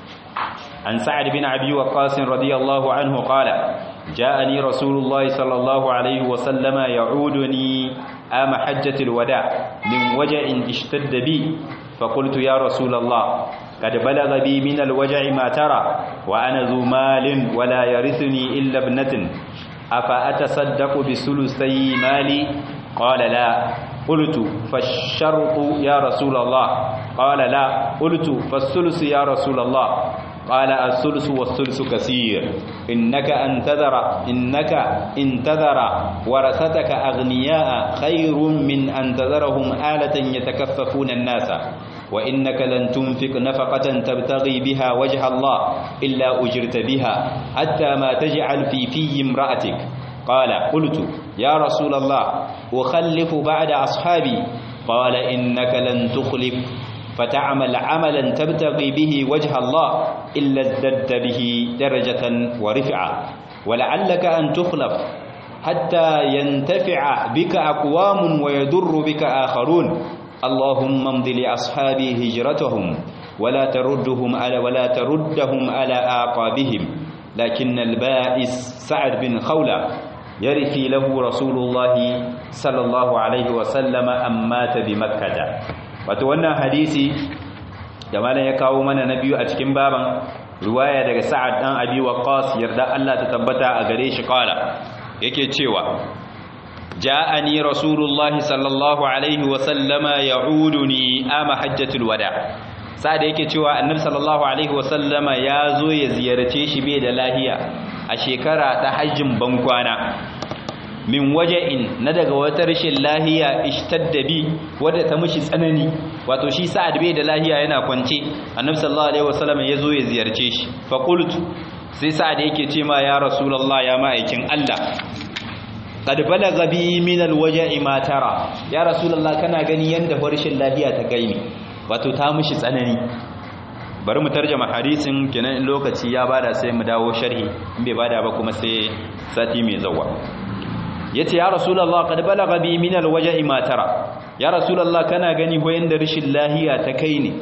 عن سعد بن أبي وقاص رضي الله عنه قال جاءني رسول الله صلى الله عليه وسلم يعودني آم حجة الوداع من وجع اشتد بي فقلت يا رسول الله قد بلغ بي من الوجع ما ترى وأنا ذو مال ولا يرثني إلا ابنة أفأتصدق بثلثي مالي قال لا قلت فالشرط يا رسول الله قال لا قلت فالثلث يا رسول الله قال الثلث والثلث كثير إنك أنتذر إنك انتذر ورثتك أغنياء خير من أن تذرهم آلة يتكففون الناس وإنك لن تنفق نفقة تبتغي بها وجه الله إلا أجرت بها حتى ما تجعل في في امرأتك قال قلت يا رسول الله أخلف بعد أصحابي قال إنك لن تخلف فتعمل عملا تبتغي به وجه الله إلا ازددت به درجة ورفعة ولعلك أن تخلف حتى ينتفع بك أقوام ويضر بك آخرون اللهم امض لأصحابي هجرتهم ولا تردهم على ولا تردهم على آقابهم لكن البائس سعد بن خولة يرثي له رسول الله صلى الله عليه وسلم أم مات بمكة wato wannan hadisi da malam ya kawo mana na biyu a cikin baban riwaya daga Sa'ad dan Abi Waqqas yarda Allah ta tabbata a gare shi kala yake cewa ja'ani rasulullahi sallallahu alaihi wa sallama ya'uduni ama hajjatul wada sa'ad yake cewa annabi sallallahu alaihi wa sallama ya zo ya ziyarce shi bai da lahiya a shekara ta hajjin bankwana min waja'in na daga wata rashin lahiya ishtadda bi wadda ta mishi tsanani wato shi sa'ad bai da lahiya yana kwance annabi sallallahu alaihi wasallam ya zo ya ziyarce shi fa qultu sai sa'ad yake ce ma ya rasulullah ya ma'aikin Allah qad balagha bi min alwaja'i ma tara ya rasulullah kana gani yanda rashin lahiya ta kai ni wato ta mishi tsanani bari mu tarjama hadisin kenan in lokaci ya bada sai mu dawo sharhi in bai bada ba kuma sai sati mai zawa yace ya rasulullah qad balagha bi min alwaj'i ma tara ya rasulullah kana gani ho yanda rishin lahiya ta kai ne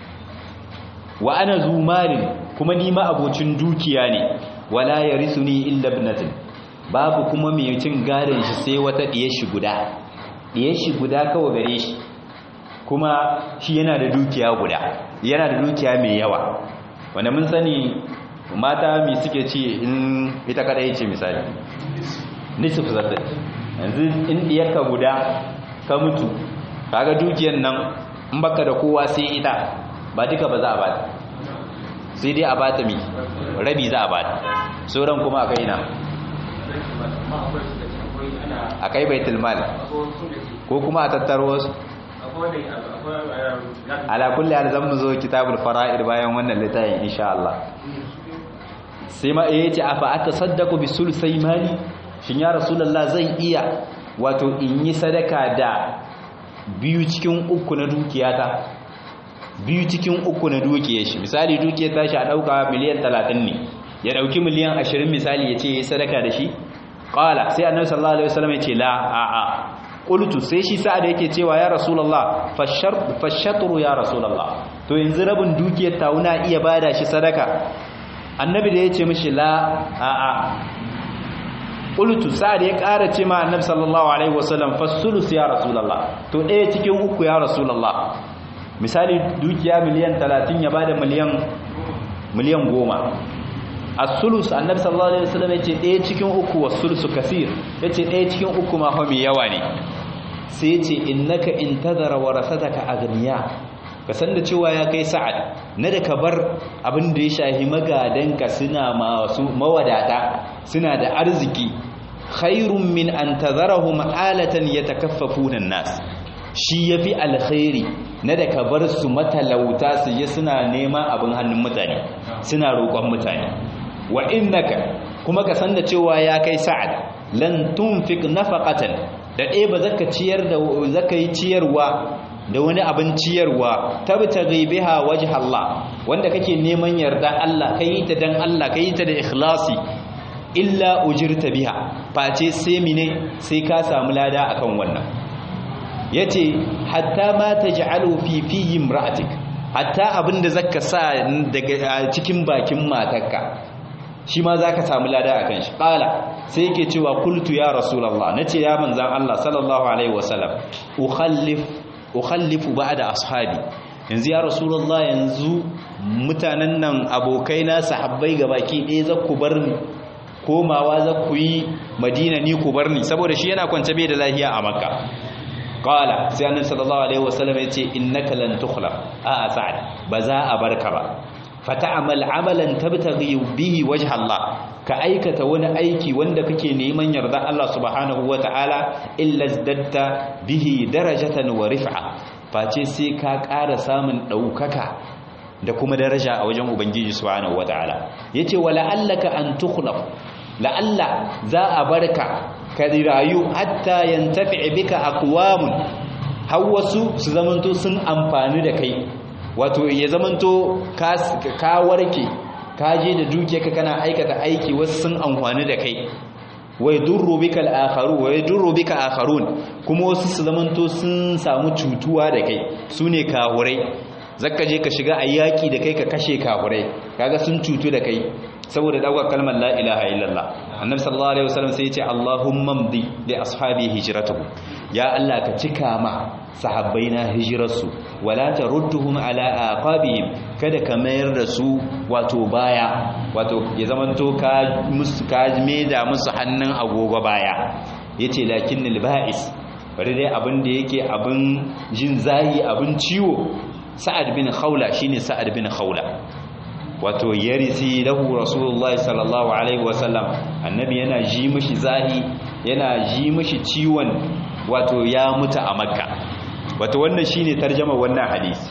wa ana zumalin kuma ni ma abocin dukiya ne wala yarisuni illa ibnatin babu kuma mai cin gadon shi sai wata diyar shi guda diyar shi guda kawai gare shi kuma shi yana da dukiya guda yana da dukiya mai yawa wanda mun sani mata mi suke ci in ita kadai ce misali nisif zata yanzu in diyarka guda ka mutu kaga dukiyar nan in baka da kowa sai ita ba duka ba za a bata sai dai a bata mi rabi za a bata sauran kuma a kai na a kai baitul mal ko kuma a tattaro wasu ala kulli hal zan zo kitabul fara'id bayan wannan littafin insha Allah sai ma yace afa atasaddaqu bi sulsai mali shin ya rasulullah zan iya wato in yi sadaka da biyu cikin uku na dukiyata biyu cikin uku na dukiyar shi misali dukiyar tashi a dauka miliyan 30 ne ya dauki miliyan 20 misali ya ce ya sadaka da shi qala sai annabi sallallahu alaihi wasallam ya ce la a a qultu sai shi sa'ad yake cewa ya rasulullah fashar fashatru ya rasulullah to yanzu rabin dukiyar tauna iya bada shi sadaka annabi da ya ce mishi la a a qultu sa'ad ya ƙara ce ma annabi sallallahu alaihi wasallam fasulus ya rasulullah to ɗaya cikin uku ya rasulullah misali dukiya miliyan 30 ya bada miliyan miliyan 10 as-sulus annabi sallallahu alaihi wasallam yace ɗaya cikin uku was-sulusu kasir yace ɗaya cikin uku ma fa mai yawa ne sai yace innaka intadara warasataka aghniya ka san da cewa ya kai sa'ad na da ka bar abin da ya shahi magadanka suna masu mawadata suna da arziki khairun min an tazarahum alatan yatakaffafuna an-nas shi yafi alkhairi na da ka bar su matalauta su je suna neman abin hannun mutane suna roƙon mutane wa innaka kuma ka san da cewa ya kai sa'ad lan tunfiq nafaqatan da ɗaya ba zaka ciyar da zaka yi ciyarwa da wani abin ciyarwa tabtaghi biha wajh Allah wanda kake neman yarda Allah kai ta dan Allah kai ta da ikhlasi illa ujirta biha face sai mine sai ka samu lada akan wannan yace hatta ma taj'alu fi fi imra'atik hatta abinda zaka sa daga cikin bakin matarka shi ma zaka samu lada akan shi qala sai yake cewa qultu ya rasulullah nace ya manzan Allah sallallahu alaihi wasallam ukhallif ukhallifu ba'da ashabi yanzu ya rasulullah yanzu mutanen nan abokaina sahabbai gabaki ɗaya za ku bar ni komawa za ku yi madina ni ku bar ni saboda shi yana kwance bai da lahiya a makka qala sai annabi sallallahu alaihi wasallam yace innaka lan tukhlaf a sa'ad ba za a barka ba fata'amal amalan tabtaghi bihi wajha Allah ka aikata wani aiki wanda kake neman yarda Allah subhanahu wataala illa zaddatta bihi darajatan wa rif'a face sai ka ƙara samun daukaka da kuma daraja a wajen ubangiji subhanahu wataala yace wala allaka an tukhlaf la'alla za a barka ka rayu hatta yantafi bika aqwamun har wasu su zamanto sun amfani da kai wato ya zamanto ka warke ka je da dukiyarka kana aikata aiki wasu sun amfani da kai wai durru bika al-akharu wai durru bika akharun kuma wasu su zamanto sun samu cutuwa da kai sune kahurai zakka je ka shiga ayyaki da kai ka kashe kahurai kaga sun cutu da kai saboda daukar kalmar la ilaha illallah annabi sallallahu alaihi wasallam sai ya ce allahumma mdi li ashabi hijratuhum ya allah ka cika ma sahabbaina hijrarsu wala tarudduhum ala aqabihim kada ka mayar da su wato baya wato ya zamanto ka musu ka da musu hannun agogo baya yace lakinnal ba'is bari dai abin da yake abin jin zahi abin ciwo sa'ad bin khawla shine sa'ad bin khawla wato yarisi lahu rasulullahi sallallahu alaihi wasallam annabi yana ji mishi zahi yana ji mishi ciwon wato ya mutu a makka wato wannan shine tarjama wannan hadisi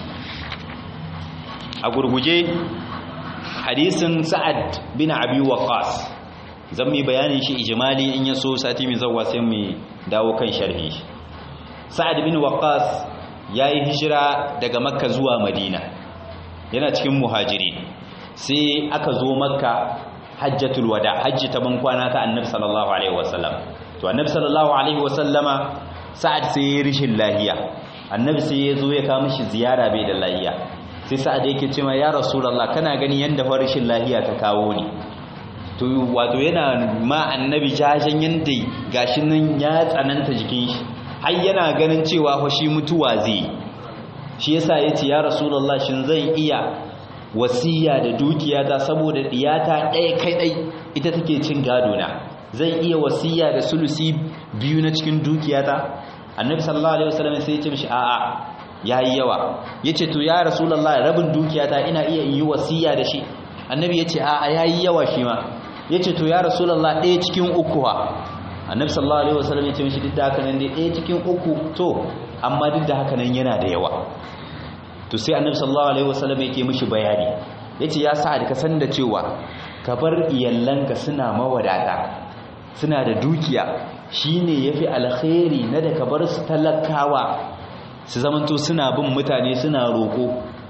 a gurguje hadisin sa'ad bin abi waqas zan mi bayanin shi ijmali in yaso sati mai zawwa sai mu dawo kan sharhi sa'ad bin waqas yayi hijira daga makka zuwa madina yana cikin muhajiri sai aka zo makka hajjatul wada hajji ta ban kwana ta annabi sallallahu alaihi wasallam to annabi sallallahu alaihi wasallama sa'ad sai ya rishin lahiya annabi sai ya zo ya kawo mishi ziyara bai da lahiya sai sa'ad yake cewa ya rasulullah kana gani yanda fa rishin lahiya ta kawo ni to wato yana ma annabi jajen yanda gashi nan ya tsananta jikin shi har yana ganin cewa fa shi mutuwa zai shi yasa yace ya rasulullah shin zan iya wasiya da dukiyata saboda diyata ɗaya kai ɗai ita take cin gado na zai iya wasiya da sulusi biyu na cikin dukiyata annabi sallallahu alaihi wasallam sai ya ce mishi a'a yayi yawa yace to ya rasulullahi rabin dukiyata ina iya yi wasiya da shi annabi yace a'a yayi yawa shi ma yace to ya rasulullahi ɗaya cikin uku ha annabi sallallahu alaihi wasallam yace mishi duk da haka nan dai ɗaya cikin uku to amma duk da haka nan yana da yawa to sai annabi sallallahu alaihi wasallam yake mishi bayani yace ya sa ka san da cewa ka bar iyallanka suna mawadata suna da dukiya shine yafi alkhairi na da ka bar su talakawa su zamanto suna bin mutane suna roko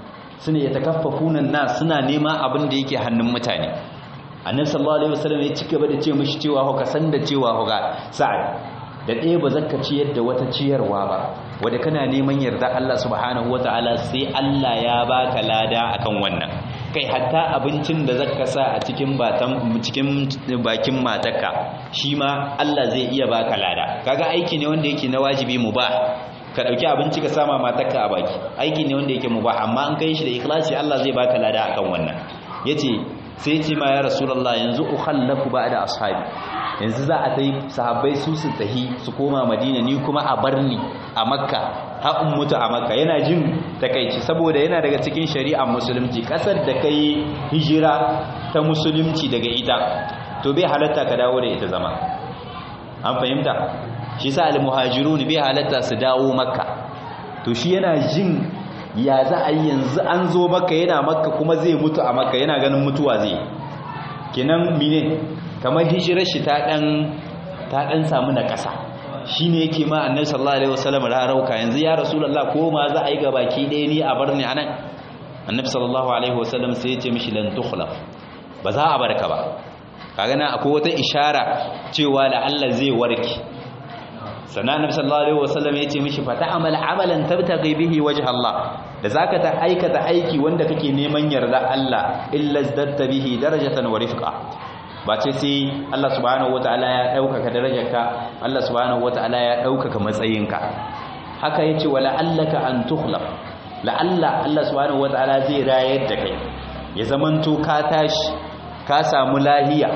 suna ya takaffafuna nas suna nema abin da yake hannun mutane annabi sallallahu alaihi wasallam ya ci gaba da ce mishi cewa ho ka san da cewa ho ga sa'ad da ɗaya ba zaka ciyar da wata ciyarwa ba wanda kana neman yarda Allah subhanahu wataala sai Allah ya baka lada akan wannan kai hatta abincin da zaka sa a cikin batan cikin bakin matarka shi ma Allah zai iya baka lada kaga aiki ne wanda yake na wajibi mubah ka dauki abinci ka sama matarka a baki aiki ne wanda yake mubah amma an kai shi da ikhlasi Allah zai baka lada akan wannan yace sai ce ma ya rasulullah yanzu ukhallafu ba'da ashabi yanzu za a tai sahabbai su su tahi su koma madina ni kuma a barni a makka haƙun mutu a makka yana jin takaici saboda yana daga cikin shari'ar musulunci ƙasar da kai hijira ta musulunci daga ita to bai halatta ka dawo da ita zama an fahimta shi sa al-muhajirun bai halatta su dawo makka to shi yana jin ya za a yi yanzu an zo makka yana makka kuma zai mutu a makka yana ganin mutuwa zai kenan mine kamar hijirar shi ta dan ta dan samu na ƙasa shine yake ma annabi sallallahu alaihi wasallam rarauka yanzu ya rasulullah ko ma za a yi gabaki ɗaya ni a bar ni anan annabi sallallahu alaihi wasallam sai ya ce mishi lan tukhlaf ba za a barka ba kaga na akwai wata ishara cewa la Allah zai warke sannan annabi sallallahu alaihi wasallam ya ce mishi fa ta'amal amalan tabtaghi bihi wajha Allah da zaka ta aikata aiki wanda kake neman yarda Allah illa zadatta bihi darajatan wa rifqa ba ce sai Allah subhanahu wataala ya daukaka darajarka Allah subhanahu wataala ya daukaka matsayinka haka yace wala allaka an tukhlaf la'alla Allah subhanahu wataala zai rayar da kai ya zamanto ka tashi ka samu lahiya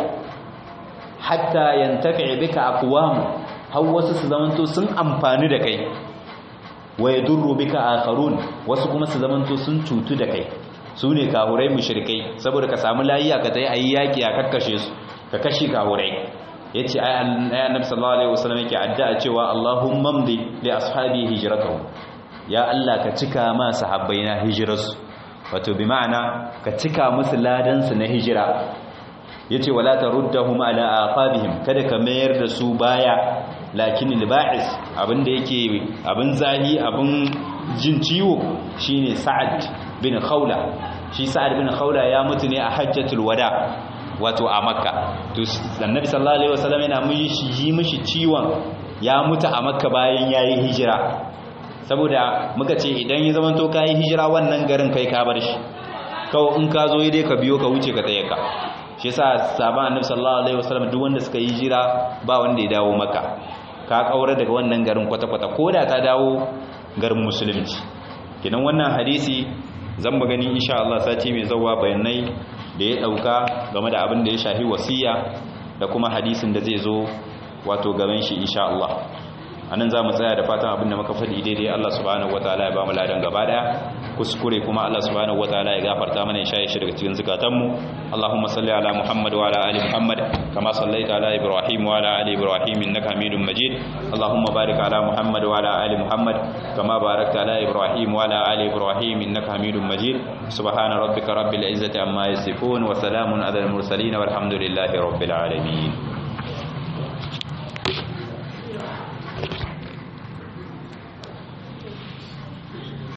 hatta yantafi bika aqwam har wasu su zamanto sun amfani da kai wa yadurru bika akharun wasu kuma su zamanto sun cutu da kai su ne kahurai mushrikai saboda ka samu layiya ka tayi ayi yaki a kakkashe su ka kashi kahurai yace ai annabi sallallahu alaihi wasallam yake addu'a cewa Allahumma mdi li ashabi hijratuhum ya Allah ka cika ma sahabbaina hijirarsu wato bi ma'ana ka cika musu ladan su na hijira yace wala taruddahum ala aqabihim kada ka mayar da su baya lakin al-ba'is abinda yake abin zahi abin jin ciwo shine Sa'ad bin Khawla shi Sa'ad bin Khawla ya mutu ne a Hajjatul Wada wato a Makka to Annabi sallallahu alaihi wasallam yana mishi yi mishi ciwon ya mutu a Makka bayan yayi hijira saboda muka ce idan ya zama to kai hijira wannan garin kai ka bar shi kawai in ka zo dai ka biyo ka wuce ka tsaye ka shi yasa sahaban Annabi sallallahu alaihi wasallam duk wanda suka yi hijira ba wanda ya dawo Makka ka kaura daga wannan garin kwata-kwata ko da ta dawo garin musulunci kinan wannan hadisi zan mu gani insha Allah sati mai zawa bayanai da ya dauka game da abin da ya shahi wasiya da kuma hadisin da zai zo wato gaban shi insha Allah anan za mu tsaya da fatan abin da muka faɗi daidai Allah subhanahu wataala ya ba mu ladan gaba daya kuskure kuma Allah subhanahu wataala ya gafarta mana ya shaye shi daga cikin zukatanmu Allahumma salli ala Muhammad wa ala ali Muhammad kama sallaita ala Ibrahim wa ala ali Ibrahim innaka Hamidum Majid Allahumma barik ala Muhammad wa ala ali Muhammad kama barakta ala Ibrahim wa ala ali Ibrahim innaka Hamidum Majid subhana rabbika rabbil izzati amma yasifun wa salamun ala al mursalin walhamdulillahi rabbil alamin